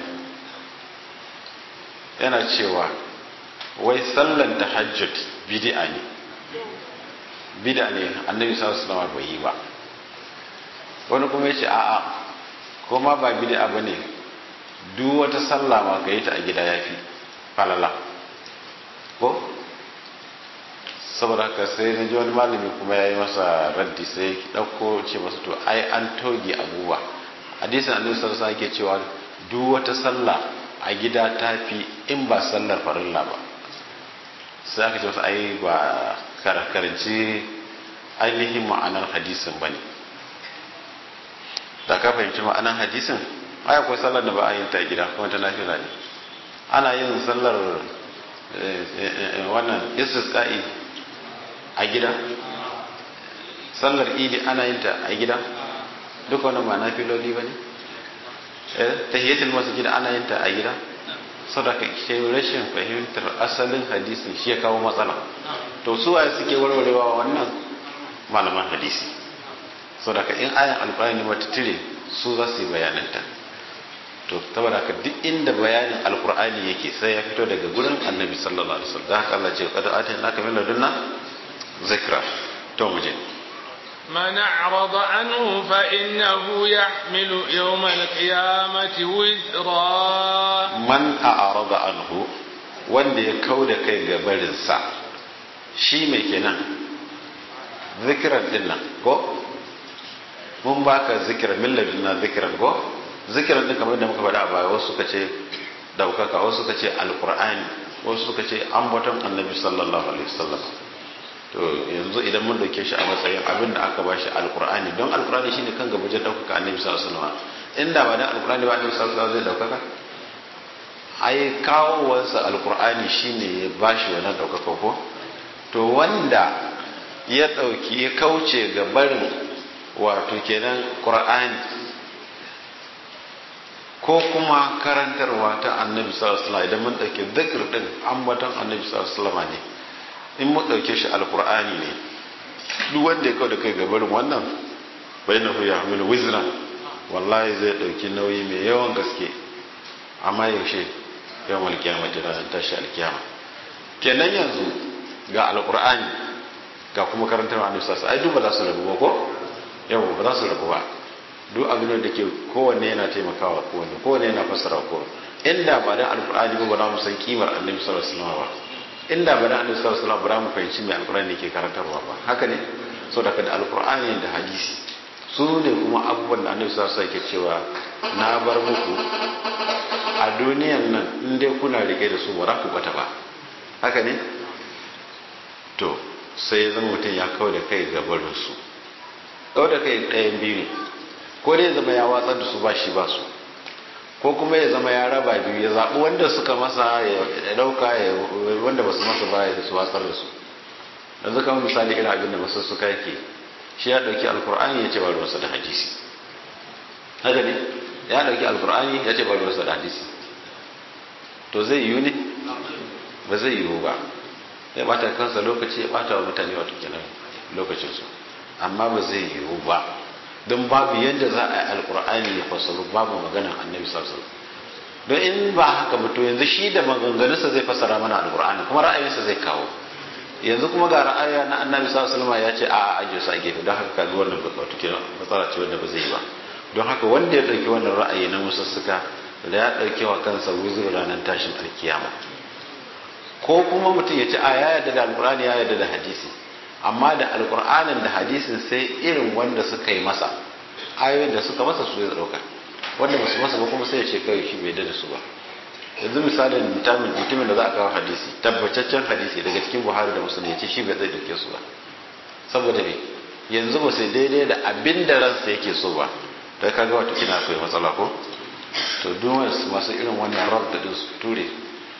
S2: yana cewa wai sallan tahajjud bid'a ne bid'a ne annabi sallallahu alaihi wasallam bai yi ba wani kuma yace a'a ko ma ba bid'a bane duk wata sallah ma ka yi ta a gida yafi falala ko saboda haka sai na ji wani malami kuma ya yi masa raddi sai ya ɗauko ce masa to ai an toge abubuwa hadisin annabi sallallahu alaihi yake cewa duk wata sallah a gida ta fi in ba sallar farilla ba sai aka ce masa ai ba karkaranci ainihin ma'anar hadisin ba ne da ka fahimci ma'anar hadisin ai akwai sallar da ba a yin ta gida kuma ta nafila ne ana yin sallar wannan istisqa'i a gida sallar idi ana yin ta a gida duk wannan ba na filoli ba ne tahiyatul masjid ana yin ta a gida sadaka ke rashin fahimtar asalin hadisin shi ya kawo matsala to su waye suke warwarewa wannan malaman hadisi sadaka in ayan alqur'ani wata tire su za su yi bayananta to saboda haka duk inda bayanin alqur'ani yake sai ya fito daga gurin annabi sallallahu alaihi wasallam da haka Allah ce qad atayna ka min ladunna zikra to mu je
S1: من أعرض عنه فإنه يحمل يوم القيامة وزرا
S2: من أعرض عنه wanda ya kau da kai ga barinsa shi mai kenan zikiran din nan ko mun baka zikiran milladin na zikiran ko zikiran din kamar da muka faɗa a baya wasu suka ce daukaka wasu suka ce alqur'ani wasu suka ce ambaton annabi sallallahu alaihi wasallam to yanzu idan mun dauke shi a matsayin abin da aka bashi alkur'ani don alkur'ani shine kan gaba wajen daukaka annabi sallallahu alaihi wasallam inda ba dan alkur'ani ba annabi sallallahu alaihi wasallam zai daukaka ai kawowarsa alkur'ani shine ya bashi wannan daukaka ko to wanda ya dauki ya kauce ga barin wato kenan qur'ani ko kuma karantarwa ta annabi sallallahu alaihi wasallam idan mun dauke zikir din ambaton annabi sallallahu alaihi wasallam ne in mu ɗauke shi alkur'ani ne duk wanda ya kawo da kai gabarin wannan bai na huya hamilu wizra wallahi zai ɗauki nauyi mai yawan gaske amma yaushe yawan alkiyama da ranar tashi alkiyama kenan yanzu ga alkur'ani ga kuma karantar wa annabi ai duk ba za su rabu ba ko yawa ba za su rabu ba duk abin da ke kowanne yana taimakawa kowanne kowanne yana fassara kowanne inda ba da alkur'ani ba ba za mu san kimar annabi sallallahu alaihi wasallam ba inda ba da annabi sallallahu alaihi wasallam ba mu fahimci me alqur'ani ke karantarwa ba haka ne so da da alqur'ani da hadisi su ne kuma abubuwan da annabi sallallahu alaihi wasallam ke cewa na bar muku a duniyan nan in dai kuna rike da su ba za ku bata ba haka ne to sai ya zama mutum ya kawo da kai ga barin su kawo da kai ɗayan biyu ne ko dai zama ya watsar da su ba shi ba su ko kuma ya zama ya raba biyu ya zaɓi wanda suka masa ya ɗauka wanda ba su masa ba ya su watsar da su yanzu kamar misali irin abin da masu suka yake shi ya ɗauki alkur'ani ya ce ba ruwansa da hadisi haka ne ya ɗauki alkur'ani ya ce ba ruwansa da hadisi to zai yiwu ne ba zai yiwu ba ya bata kansa lokaci ya bata wa mutane wato kenan lokacinsu amma ba zai yiwu ba don babu yadda za a yi alkur'ani ya fasaru babu maganar annabi sallallahu don in ba haka ba to yanzu shi da maganganunsa zai fasara mana alkur'ani kuma ra'ayinsa zai kawo yanzu kuma ga ra'ayi na annabi sallallahu alaihi ya ce a a ajiye su a gefe don haka kaga wannan ba wato kenan matsala ce wanda ba zai yi ba don haka wanda ya dauki wannan ra'ayi na musussuka da ya dauke wa kansa wuzur ranar tashin alkiyama ko kuma mutum ya ce a ya yarda da alkur'ani ya yarda da hadisi amma da alkur'anin da hadisin sai irin wanda suka yi masa ayoyin da suka masa su ya dauka wanda basu masa ba kuma sai ya ce kai shi bai da su ba yanzu misalin mutumin da za a kawo hadisi tabbataccen hadisi daga cikin buhari da musulun ya ce shi bai zai dauke su ba saboda me yanzu ba sai daidai da abin da ransa yake so ba da kaga wata kina akwai matsala ko to duk masu irin wannan rab da su ture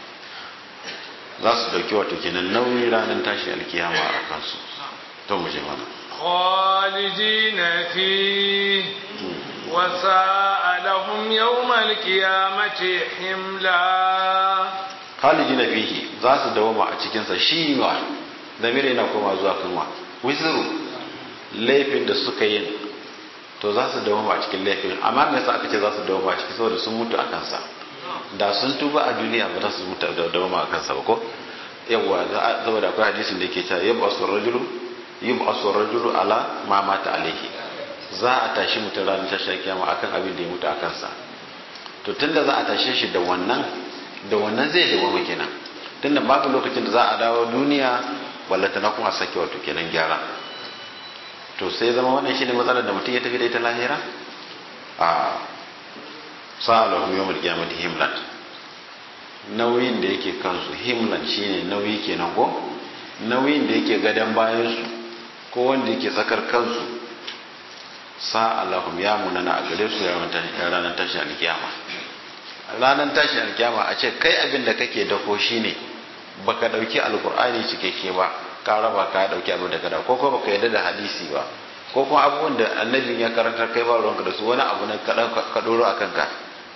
S2: za su dauki wato kenan nauyi ranar tashi alkiyama a kansu to mu je mana
S1: خالدين فيه وساء لهم يوم القيامة حملا
S2: خالدين فيه za su dawoma a cikinsa shi ma zamiri yana koma zuwa kanwa wizuru laifin da suka yi to za su dawoma a cikin laifin amma me yasa aka ce za su dawoma a ciki saboda sun mutu a kansa da sun tuba a duniya ba za su mutu da dawoma a kansa ba ko yawwa saboda akwai hadisin da yake cewa yabba rajulu yub'asu rajulu ala ma mata alaihi za a tashi mutum ranar tashar kiyama akan abin da ya mutu a kansa to tunda za a tashe shi da wannan da wannan zai dawo kenan tunda babu lokacin da za a dawo duniya ballata na kuma sake wato kenan gyara to sai zama wannan shine matsalar da mutum ya tafi da ita lahira a sa'alahu yawmul qiyamati himlan nauyin da yake kansu himlan shine nauyi kenan ko nauyin da yake gadan bayan su ko wanda yake tsakar kansu sa Allahum ya munana a gare su ya ranar tashi alkiyama ranar tashin alkiyama a ce kai abin da kake dako shine baka dauki alkur'ani cikakke ba ka raba ka dauki abin da ka da ko kuma baka yarda da hadisi ba ko kuma abubuwan da annabin ya karanta kai ba ruwanka da su wani abu na ka doro a kanka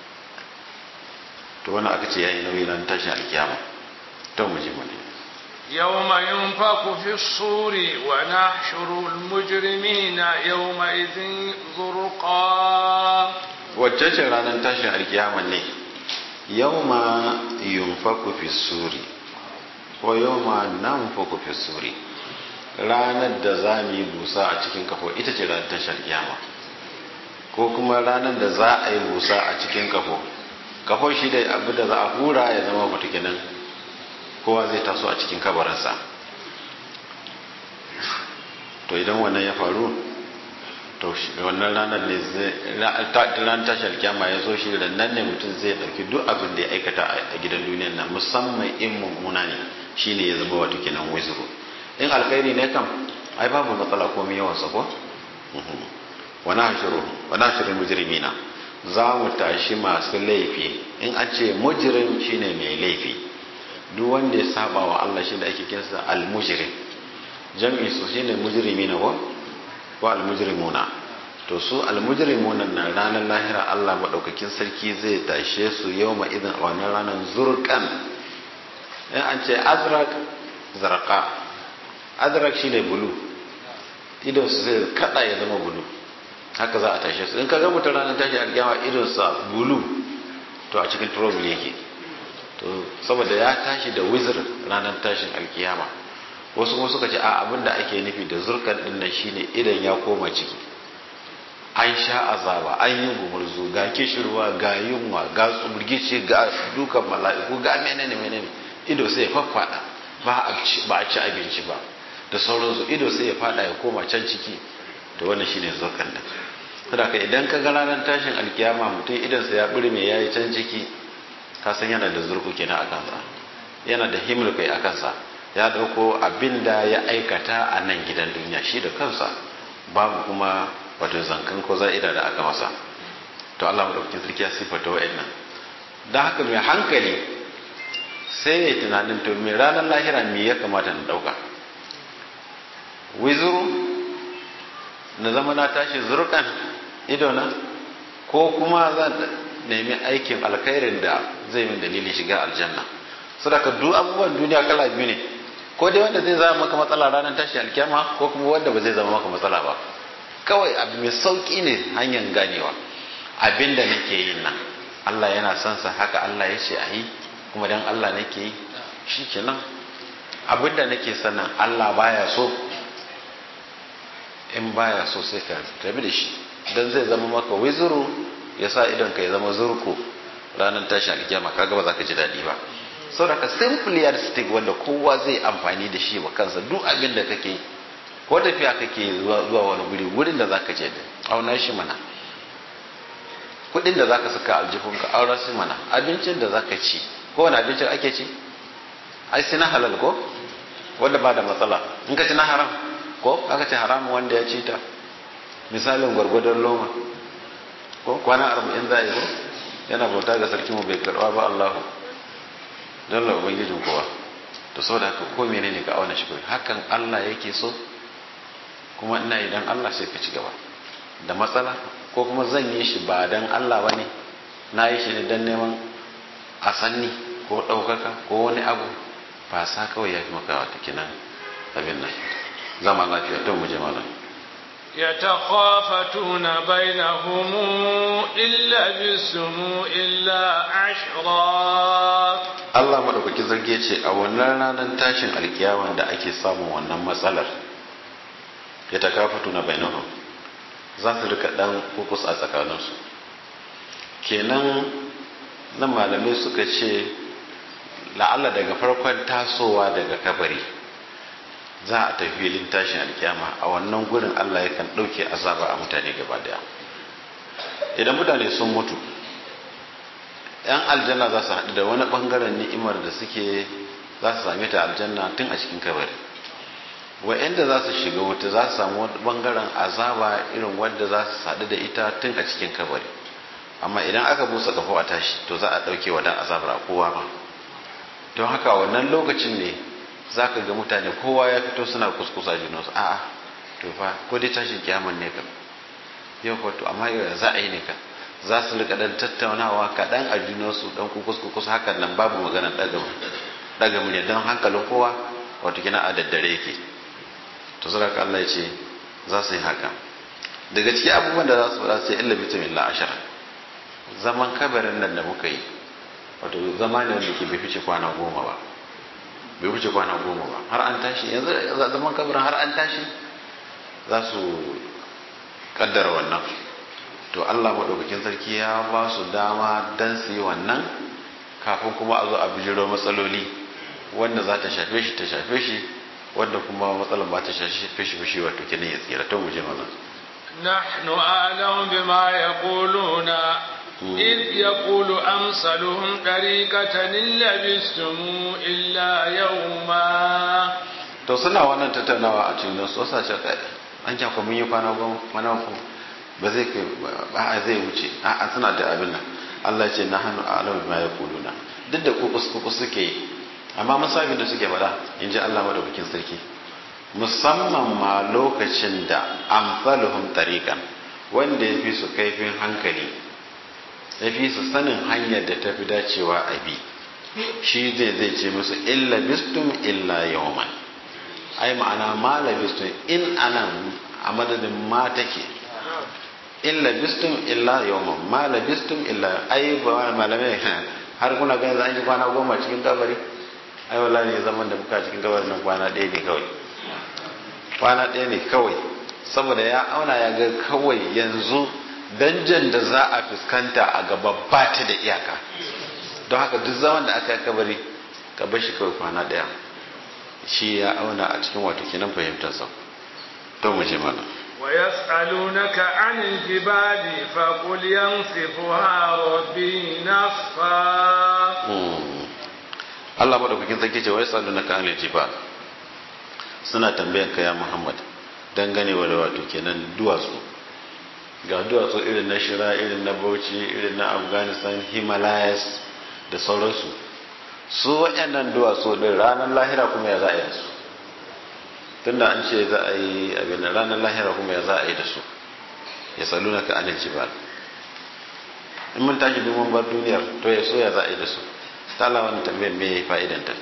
S2: to wani aka ce yayi nauyi ranar tashin alkiyama to mu ji mu ne
S1: يوم ينفخ في الصور ونحشر المجرمين يومئذ زرقا
S2: wacce ce ranar tashin alkiyama ne yawma yunfaku fi suri ko yawma nanfaku fi suri ranar da za mu yi busa a cikin kafo ita ce ranar tashin alkiyama ko kuma ranar da za a yi busa a cikin kafo kafo shi da abu da za a hura ya zama mutukinan kowa zai taso a cikin kabarinsa to idan wannan ya faru to wannan ranar ne ranar tashar kyama ya zo shi da nan ne mutum zai dauki duk abin da ya aikata a gidan duniyan nan musamman in mummuna ne shine ya zama wato kenan wizuru in alkhairi ne kam ai babu matsala komai yawan sa ko wa nahshuru wa nahshuru mujrimina za mu tashi masu laifi in an ce mujrim shine mai laifi duk wanda ya saba wa Allah shi da ake kinsa al-mujrim jam'i su shine mujrimina ko ko al-mujrimuna to su al-mujrimuna na ranar lahira Allah madaukakin sarki zai tashe su yawma idan a wannan ranar zurqan in an ce azraq zarqa azraq shine bulu idan su zai kada ya zama bulu haka za a tashe su in ka ga mutum ranar tashi alkiyama idan sa bulu to a cikin trouble yake to saboda ya tashi da wizir ranar tashin alkiyama wasu kuma suka ce a abin da ake nufi da zurkan din nan shine idan ya koma ciki an sha azaba an yi gumurzu ga kishirwa ga yunwa ga tsumurgici ga dukan mala'iku ga menene menene ido sai ya faffada ba a ci abinci ba da sauransu ido sai ya fada ya koma can ciki to wannan shine zurkan din saboda idan ka ga ranar tashin alkiyama mutum idan sa ya burme yayi can ciki ka san yana da zurku kenan a kansa yana da himul kai a kansa ya dauko abin da ya aikata a nan gidan duniya shi da kansa babu kuma wato zankan ko za'ida da aka masa to Allah madaukakin sarki ya sifata wa'annan dan haka mai hankali sai ya tunanin to me ranar lahira me ya kamata na dauka wizuru na zama na tashi zurkan idona ko kuma zan nemi aikin alkhairin da zai min dalilin shiga aljanna sadaka duk abubuwan duniya kala biyu ne ko dai wanda zai zama maka matsala ranar tashi alkyama ko kuma wanda ba zai zama maka matsala ba kawai abu mai sauki ne hanyar ganewa abin da nake yin nan Allah yana son sa haka Allah ya ce a yi kuma dan Allah nake yi shi kenan abin da nake sanin Allah baya so in baya so sai ka tabi da shi dan zai zama maka wizuru ya sa idon ka ya zama zurku ranar tashi alkiyama kaga ba za ka ji daɗi ba saboda simplistic wanda kowa zai amfani da shi wa kansa duk abin da kake ko tafiya kake zuwa wani guri wurin da zaka je da auna shi mana kudin da zaka saka aljihunka aura shi mana abincin da zaka ci ko wani abincin ake ci ai sai na halal ko wanda ba da matsala in ka ci na haram ko aka ce haram wanda ya ci ta misalin gwargwadon loma ko kwana arba'in za a yi ko yana bauta ga sarki mu bai karba ba Allahu don la ubangijin kowa to saboda haka ko menene ka auna shi kawai hakan Allah yake so kuma ina idan Allah sai ka ci gaba da matsala ko kuma zan yi shi ba dan Allah bane na yi shi ne dan neman a sanni ko ɗaukaka ko wani abu ba sa kawai ya fi maka wata kinan abin nan zama lafiya to mu je malam
S1: يتخافتون بينهم إن لبثتم إلا عشرا
S2: Allah maɗaukaki zarge ce a wannan ranar tashin alkiyama da ake samun wannan matsalar ya ta kafatu na bainahum za su rika ɗan kukus a tsakaninsu kenan nan malamai suka ce la'alla daga farkon tasowa daga kabari za a tafi filin tashin alkiyama a wannan gurin Allah yakan ɗauke azaba a mutane gaba daya idan mutane sun mutu yan aljanna za su haɗu da wani ɓangaren ni'imar da suke za su same ta aljanna tun a cikin kabari wa'yanda za su shiga wuta za su samu wani ɓangaren azaba irin wanda za su haɗu da ita tun a cikin kabari amma idan aka busa kafo a tashi to za a ɗauke wa dan azabar a kowa ma don haka wannan lokacin ne za ka ga mutane kowa ya fito suna kuskusa junansu a'a to fa ko dai tashin kiyaman ne kam yau ko to amma yau za a yi ne kam za su rika dan tattaunawa kaɗan a junansu dan kukus kukus hakan nan babu magana ɗaga ɗaga murya don hankalin kowa wato kina a daddare yake to sadaka Allah ya ce za su yi haka daga cikin abubuwan da za su faɗa sai illa bitamin la ashara zaman kabarin nan da muka yi wato zama ne wanda ke bai fice kwana goma ba bai fice kwana goma ba har an tashi yanzu zaman kabarin har an tashi za su kaddara wannan to Allah maɗaukakin sarki ya ba su dama don su yi wannan kafin kuma a zo a bijiro matsaloli wanda za ta shafe shi ta shafe shi wanda kuma matsalar ba ta shafe shi shi wato kenan ya tsira to mu je maza
S1: نحن أعلم بما يقولون إذ يقول أمثلهم طريقة إن لبثتم إلا يوما
S2: to suna wannan tattaunawa a cikin su wasa ce kai an kya mun yi kwana goma kwana uku ba zai kai ba zai wuce a suna da abin nan Allah ya ce na hannu a alam ma yaquluna duk da kukus kukus suke yi amma musabin da suke faɗa in ji Allah madaukakin sarki musamman ma lokacin da amsaluhum tariqan wanda ya fi su kaifin hankali ya fi su sanin hanyar da ta fi dacewa a bi shi zai zai ce musu illa bistum illa yawman ai ma'ana ma labistum in anan a madadin ma take illa bistum illa yawman ma labistum illa ai ba malamai har kuna ganin za a yi kwana goma cikin kabari ai wallahi ne zaman da muka cikin kabari nan kwana ɗaya ne kawai kwana ɗaya ne kawai saboda ya auna ya ga kawai yanzu danjan da za a fuskanta a gaba ba ta da iyaka don haka duk zaman da aka yi kabari ka bar shi kawai kwana ɗaya shi ya auna a cikin wato kenan fahimtarsa to mu je mana
S1: ويسألونك عن الجبال فقل ينصفها ربي نصفا
S2: Allah madaukakin sarki ce wai salunaka anil jibal suna tambayan ka ya Muhammad dangane wa da wato kenan duwatsu ga duwatsu irin na shira irin na bauchi irin na afghanistan himalayas da sauransu su waɗannan duwatsu din ranar lahira kuma ya za a yi da su tunda an ce za a yi abin ranar lahira kuma ya za a yi da su ya saluna ka anil jibal in mun tashi domin bar duniyar to ya so ya za a yi da su ta Allah wani tambayar me fa'idanta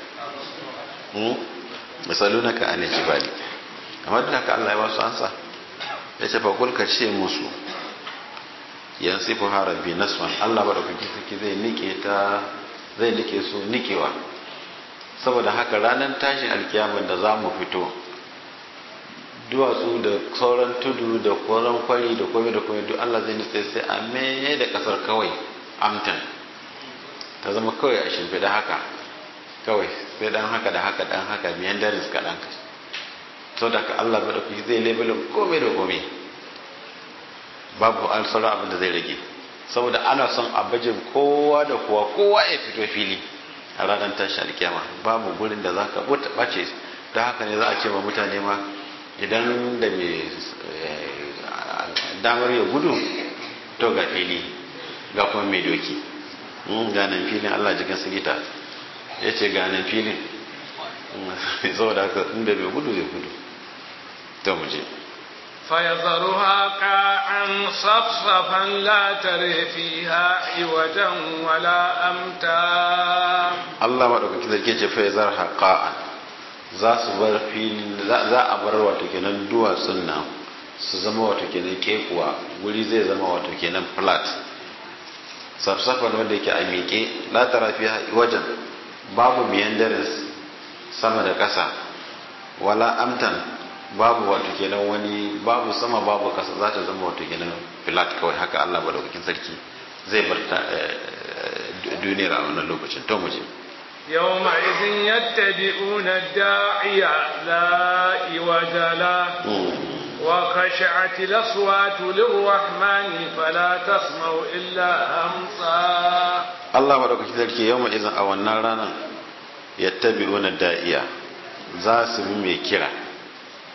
S2: misaluna ka anil jibal amma duk haka Allah ya ba su ansa ya ce fa kul ka ce musu yansifu harabi naswan Allah ba da kuki suke zai nike ta zai nike su nikewa saboda haka ranar tashin alkiyaman da za mu fito duwatsu da sauran tudu da koran kwari da kome da kome duk Allah zai nitse sai a mene da kasar kawai amtan ta zama kawai a shimfiɗa haka kawai sai dan haka da haka dan haka miyan daris kaɗan sau da ka Allah ba da kuki zai labelin kome da kome babu an sauran abin da zai rage saboda ana son a bajin kowa da kowa kowa ya fito fili a ranar tashi alkiyama babu gurin da za ka ɓace da haka ne za a ce ma mutane ma idan da mai damar ya gudu to ga fili ga kuma mai doki ganin filin allah jikin sigita ya ce ganin filin saboda haka inda mai gudu ya gudu ta muje
S1: فيذرها قاعا صفصفا لا تري فيها عوجا ولا أمتا
S2: الله ما دوka kike ce fa yazarha qa'an za su bar fili za a bar wato kenan duwatsun nan su zama wato kenan kekuwa guri zai zama wato kenan flat safsafan wanda yake a miƙe la tara fiha wajen babu meanderings sama da ƙasa wala amtan babu wato kenan wani babu sama babu kasa za ta zama wato kenan flat kawai haka Allah madaukakin sarki zai bar duniyar a wannan lokacin to muje
S1: يومئذ يتبعون الداعي لا عوج له وخشعت الأصوات للرحمن فلا تسمع إلا همسا
S2: الله madaukakin sarki يومئذ a wannan ranar yattabi'una da'iya za su bi mai kira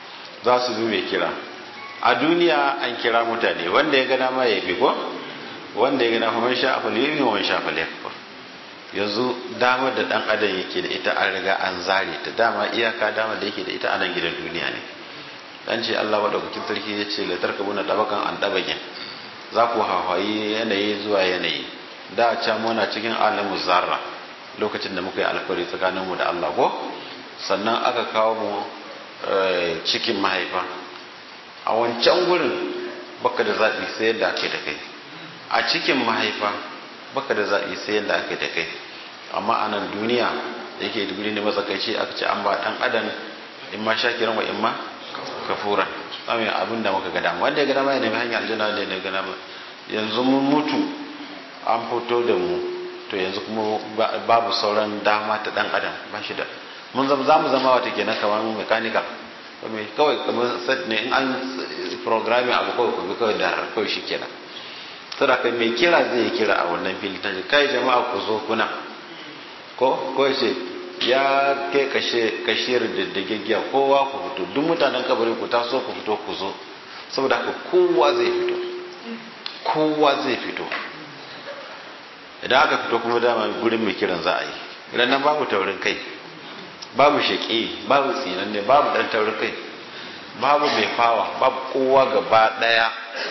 S2: za su bi mai kira a duniya an kira mutane wanda ya gana ma ya bi ko wanda ya gana fa man sha afal yumi wa man sha afal yakfur yanzu damar da dan adam yake da ita an riga an zare ta dama iyaka damar da yake da ita a nan gidan duniya ne dan ce Allah madaukakin sarki ya ce la tarkabuna dabakan an dabakin za ku hawaye yanayi zuwa yanayi da can muna cikin alamu zarra lokacin da muka yi alkawari tsakaninmu da Allah ko sannan aka kawo mu cikin mahaifa a wancan gurin baka da zaɓi sai yadda ake da kai a cikin mahaifa baka da zaɓi sai yadda ake da kai amma a nan duniya da yake guri ne matsakaici aka ce an ba ɗan adam in ma shakiran wa in ma kafuran tsamin abin da muka gada wanda ya gada ma ya nemi hanyar aljanna wanda ya gada ma yanzu mun mutu an fito da mu to yanzu kuma babu sauran dama ta dan adam ba shi da mun zama za mu zama wata kenan kamar mechanical kawai kamar set ne in an programming abu kawai kuma kawai da kawai shi kenan saboda kai mai kira zai yi kira a wannan fili ta kai jama'a ku zo kuna ko ko ce ya kai kashe kashiyar da gaggiya kowa ku fito duk mutanen kabarin ku taso ku fito ku zo saboda haka kowa zai fito kowa zai fito idan aka fito kuma dama gurin mai kiran za a yi idan nan babu taurin kai babu shaƙi babu tsinanne babu ɗan taurin kai babu mai fawa babu kowa gaba ɗaya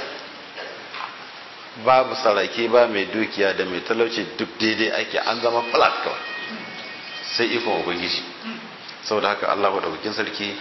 S2: babu sarake ba mai dukiya da mai talauci duk daidai ake an zama flat kawai sai ikon ubangiji saboda haka allah maɗaukakin sarki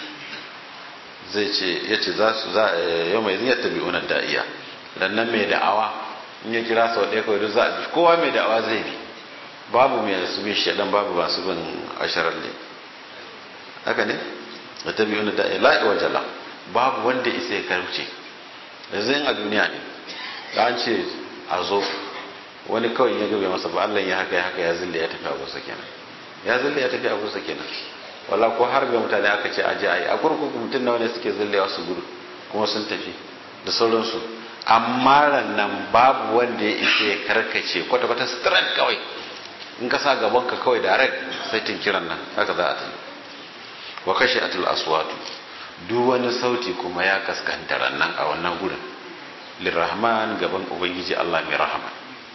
S2: zai ce ya ce za su za yau mai ziyar tabi'unar da'iya dan nan mai da'awa in ya kira sau ɗaya kawai duk za a bi kowa mai da'awa zai bi babu mai su bin shaɗan babu masu bin asharar ne haka ne da ta biyu da la'i wa jala babu wanda isa ya karce yanzu yin a duniya ne da an ce a zo wani kawai ya gabe masa ba Allah ya haka ya haka ya zille ya tafi abusa kenan ya zille ya tafi abusa kenan wala ko har bai mutane aka ce aje ayi a kurkuku mutum nawa ne suke zillewa su gudu kuma sun tafi da sauransu amma nan babu wanda ya isa ya karkace kwata-kwata straight kawai in ka sa gaban ka kawai direct sai kiran nan haka za a tafi wa kashe atul aswatu duk wani sauti kuma ya kaskanta nan a wannan gurin lirrahman gaban ubangiji Allah mai rahama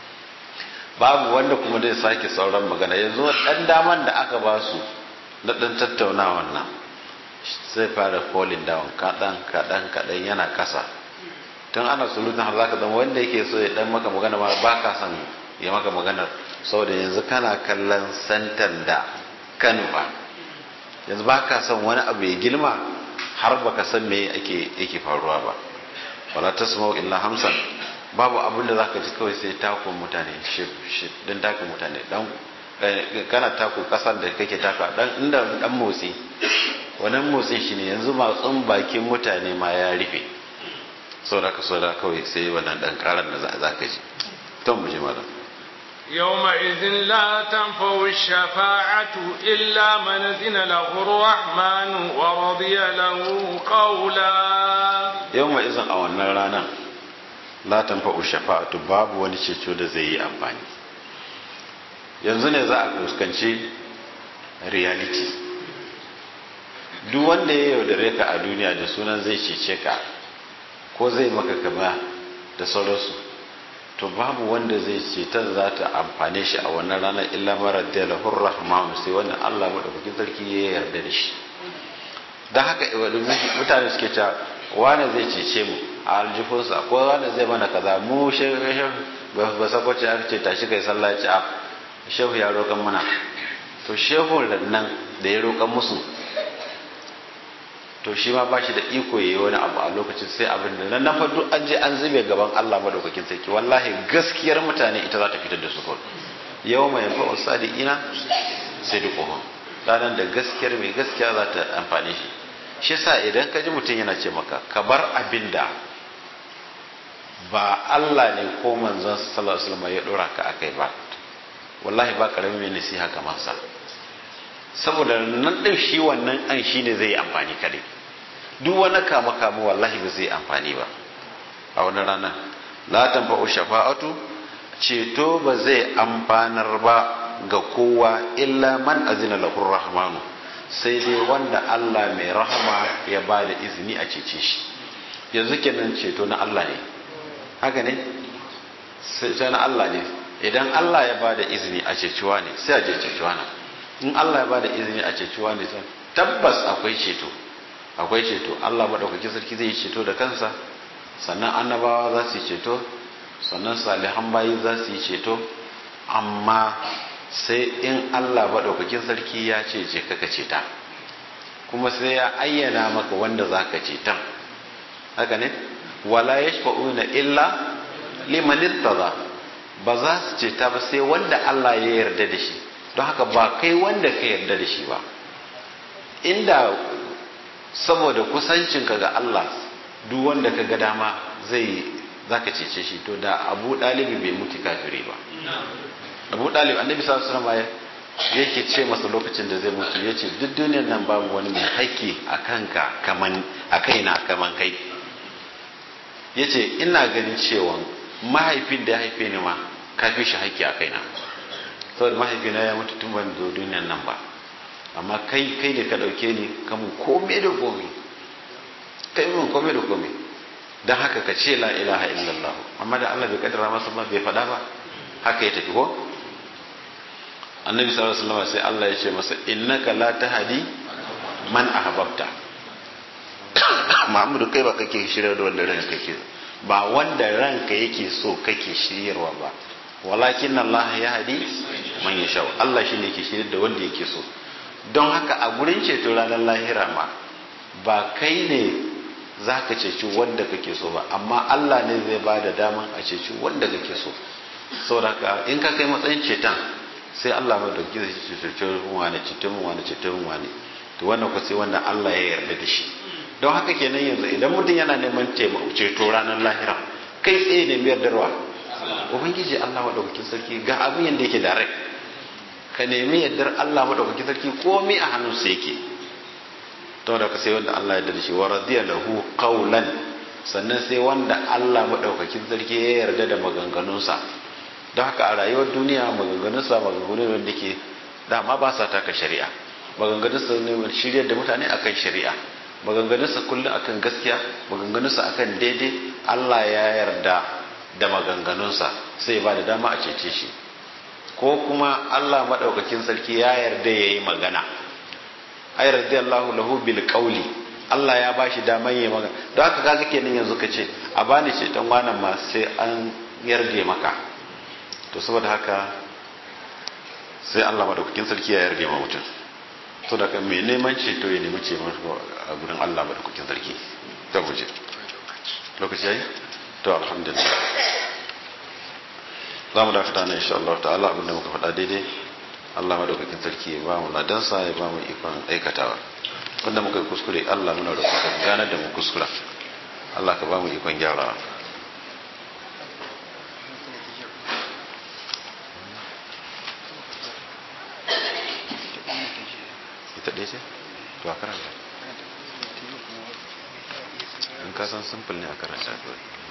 S2: babu wanda kuma zai sake sauran magana yanzu dan daman da aka ba su na dan tattaunawan nan sai fara falling down kadan kadan kadan yana kasa tun ana sulutun har zaka zama wanda yake so ya dan maka magana ma ba ka san ya maka magana saboda yanzu kana kallon santan da kanu ba yanzu ba ka san wani abu ya girma har baka san me ake yake faruwa ba wala tasma'u illa hamsan babu abin da zaka ji kawai sai takun mutane shif shif din takun mutane dan kana taku kasan da kake taka dan inda dan motsi wannan motsin shine yanzu matsun bakin mutane ma ya rufe saboda ka saboda kawai sai wannan dan karan da za ka ji to mu ji malam
S1: يومئذ لا تنفع الشفاعة إلا من أذن له الرحمن ورضي له قولا
S2: يومئذ أو رانا لا تنفع الشفاعة باب ونشيشو da zai yi amfani yanzu ne za a fuskanci reality duk wanda ya yaudare ka a duniya da sunan zai cece ka ko zai maka kama da sauransu to babu wanda zai cetar za ta amfane shi a wannan ranar illa mara da lahur rahmanu sai wannan Allah madaukakin sarki ya yarda da shi don haka mutane suke cewa wane zai cece mu a aljifinsa ko wane zai mana kaza mu shehu ba sakwace aka ce tashi kai sallah ci a shehu ya roƙan mana to shehu nan da ya roƙan musu to shi ma ba shi da iko yayi wani abu a lokacin sai abin da nan fa duk an je an zube gaban Allah madaukakin sarki wallahi gaskiyar mutane ita za ta fitar da su ko yau mai yanfa sadiqina sidquhum ranar da gaskiyar mai gaskiya za ta amfane shi shi yasa idan ka ji mutum yana ce maka ka bar abin da ba Allah ne ko manzon sallallahu alaihi wasallam ya dora ka akai ba wallahi ba karamin mai nasiha kamar sa saboda nan din shi wannan an shine zai amfani kadai duk wani kama kama wallahi ba zai amfani ba a wani rana la tanfa'u shafa'atu ceto ba zai amfanar ba ga kowa illa man azina lahu rahmanu sai dai wanda Allah mai rahama ya ba da izini a cece shi yanzu kenan ceto na Allah ne haka ne sai na Allah ne idan Allah ya bada izini a ceciwa ne sai a je ceciwa na in Allah ya bada izini a ceciwa ne sai tabbas akwai ceto akwai ceto Allah madaukakin sarki zai yi ceto da kansa sannan annabawa za su yi ceto sannan salihan bayi za su yi ceto amma sai in Allah madaukakin sarki ya ce je kaka ceta kuma sai ya ayyana maka wanda za ka cetan haka ne wala yashfa'una illa liman irtada ba za su ceta ba sai wanda Allah ya yarda da shi don haka ba kai wanda ka yarda da shi ba inda saboda kusancinka ga Allah duk wanda ka ga dama zai zaka cece shi to da Abu Dalibi bai mutu kafiri ba Abu Dalib annabi sallallahu alaihi wasallam yake ce masa lokacin da zai mutu yace duk duniyar nan babu wani mai haƙƙi a kanka kaman a kaina kaman kai yace ina ganin cewa mahaifin da ya haife ni ma ka fi shi haƙƙi a kaina saboda mahaifina ya mutu tun ban zo duniyar nan ba amma kai kai ne ka ɗauke ni ka mun kome da kome kai mun kome da kome don haka ka ce la ilaha illallah amma da Allah bai kaddara masa ba bai faɗa ba haka ya tafi ko annabi sallallahu alaihi wasallam sai Allah ya ce masa innaka la tahdi man ahbabta Muhammadu kai ba kake shirya da wanda ranka kake ba wanda ranka yake so kake shiryarwa ba walakin Allah ya hadi man yasha Allah shine yake shirya da wanda yake so don haka a gurin ceto ranar lahira ma ba kai ne za ka ceci wanda kake so ba amma Allah ne zai ba da daman a ceci wanda kake so saboda haka in ka kai matsayin ceton sai Allah mai dauki zai ceton wani ceton wani ceton wani to wannan ku sai wanda Allah ya yarda da shi don haka kenan yanzu idan mutum yana neman ceto ranar lahira kai tsaye ne mai yardarwa ubangiji Allah madaukakin sarki ga abin yadda yake direct ka nemi yardar Allah madaukakin sarki komai a hannunsa yake to da ka sai wanda Allah ya yarda da shi wa radiya lahu qawlan sannan sai wanda Allah madaukakin sarki ya yarda da maganganunsa don haka a rayuwar duniya maganganunsa maganganu wanda ke dama ba sa taka shari'a maganganunsa ne shirya da mutane akan shari'a maganganunsa kullum akan gaskiya maganganunsa akan daidai Allah ya yarda da maganganunsa sai ba da dama a cece shi ko kuma Allah maɗaukakin sarki ya yarda ya yi magana ai radiyallahu lahu bil qawli Allah ya bashi daman yi magana don haka kaga kenan yanzu ka ce a bani ceton wannan ma sai an yarda maka to saboda haka sai Allah maɗaukakin sarki ya yarda ma mutum to da kan mai neman ceto ya nemi ce a gurin Allah maɗaukakin sarki ta guje lokaci yayi to alhamdulillah za mu dakata na insha Allah ta'ala abinda muka faɗa daidai Allah madaukakin sarki ya ba mu ladansa ya ba mu ikon aikatawa wanda muka yi kuskure Allah muna da kuka gane da mu kuskura Allah ka ba mu ikon gyarawa ita ɗaya ce? to a karanta in ka san simple ne a karanta kawai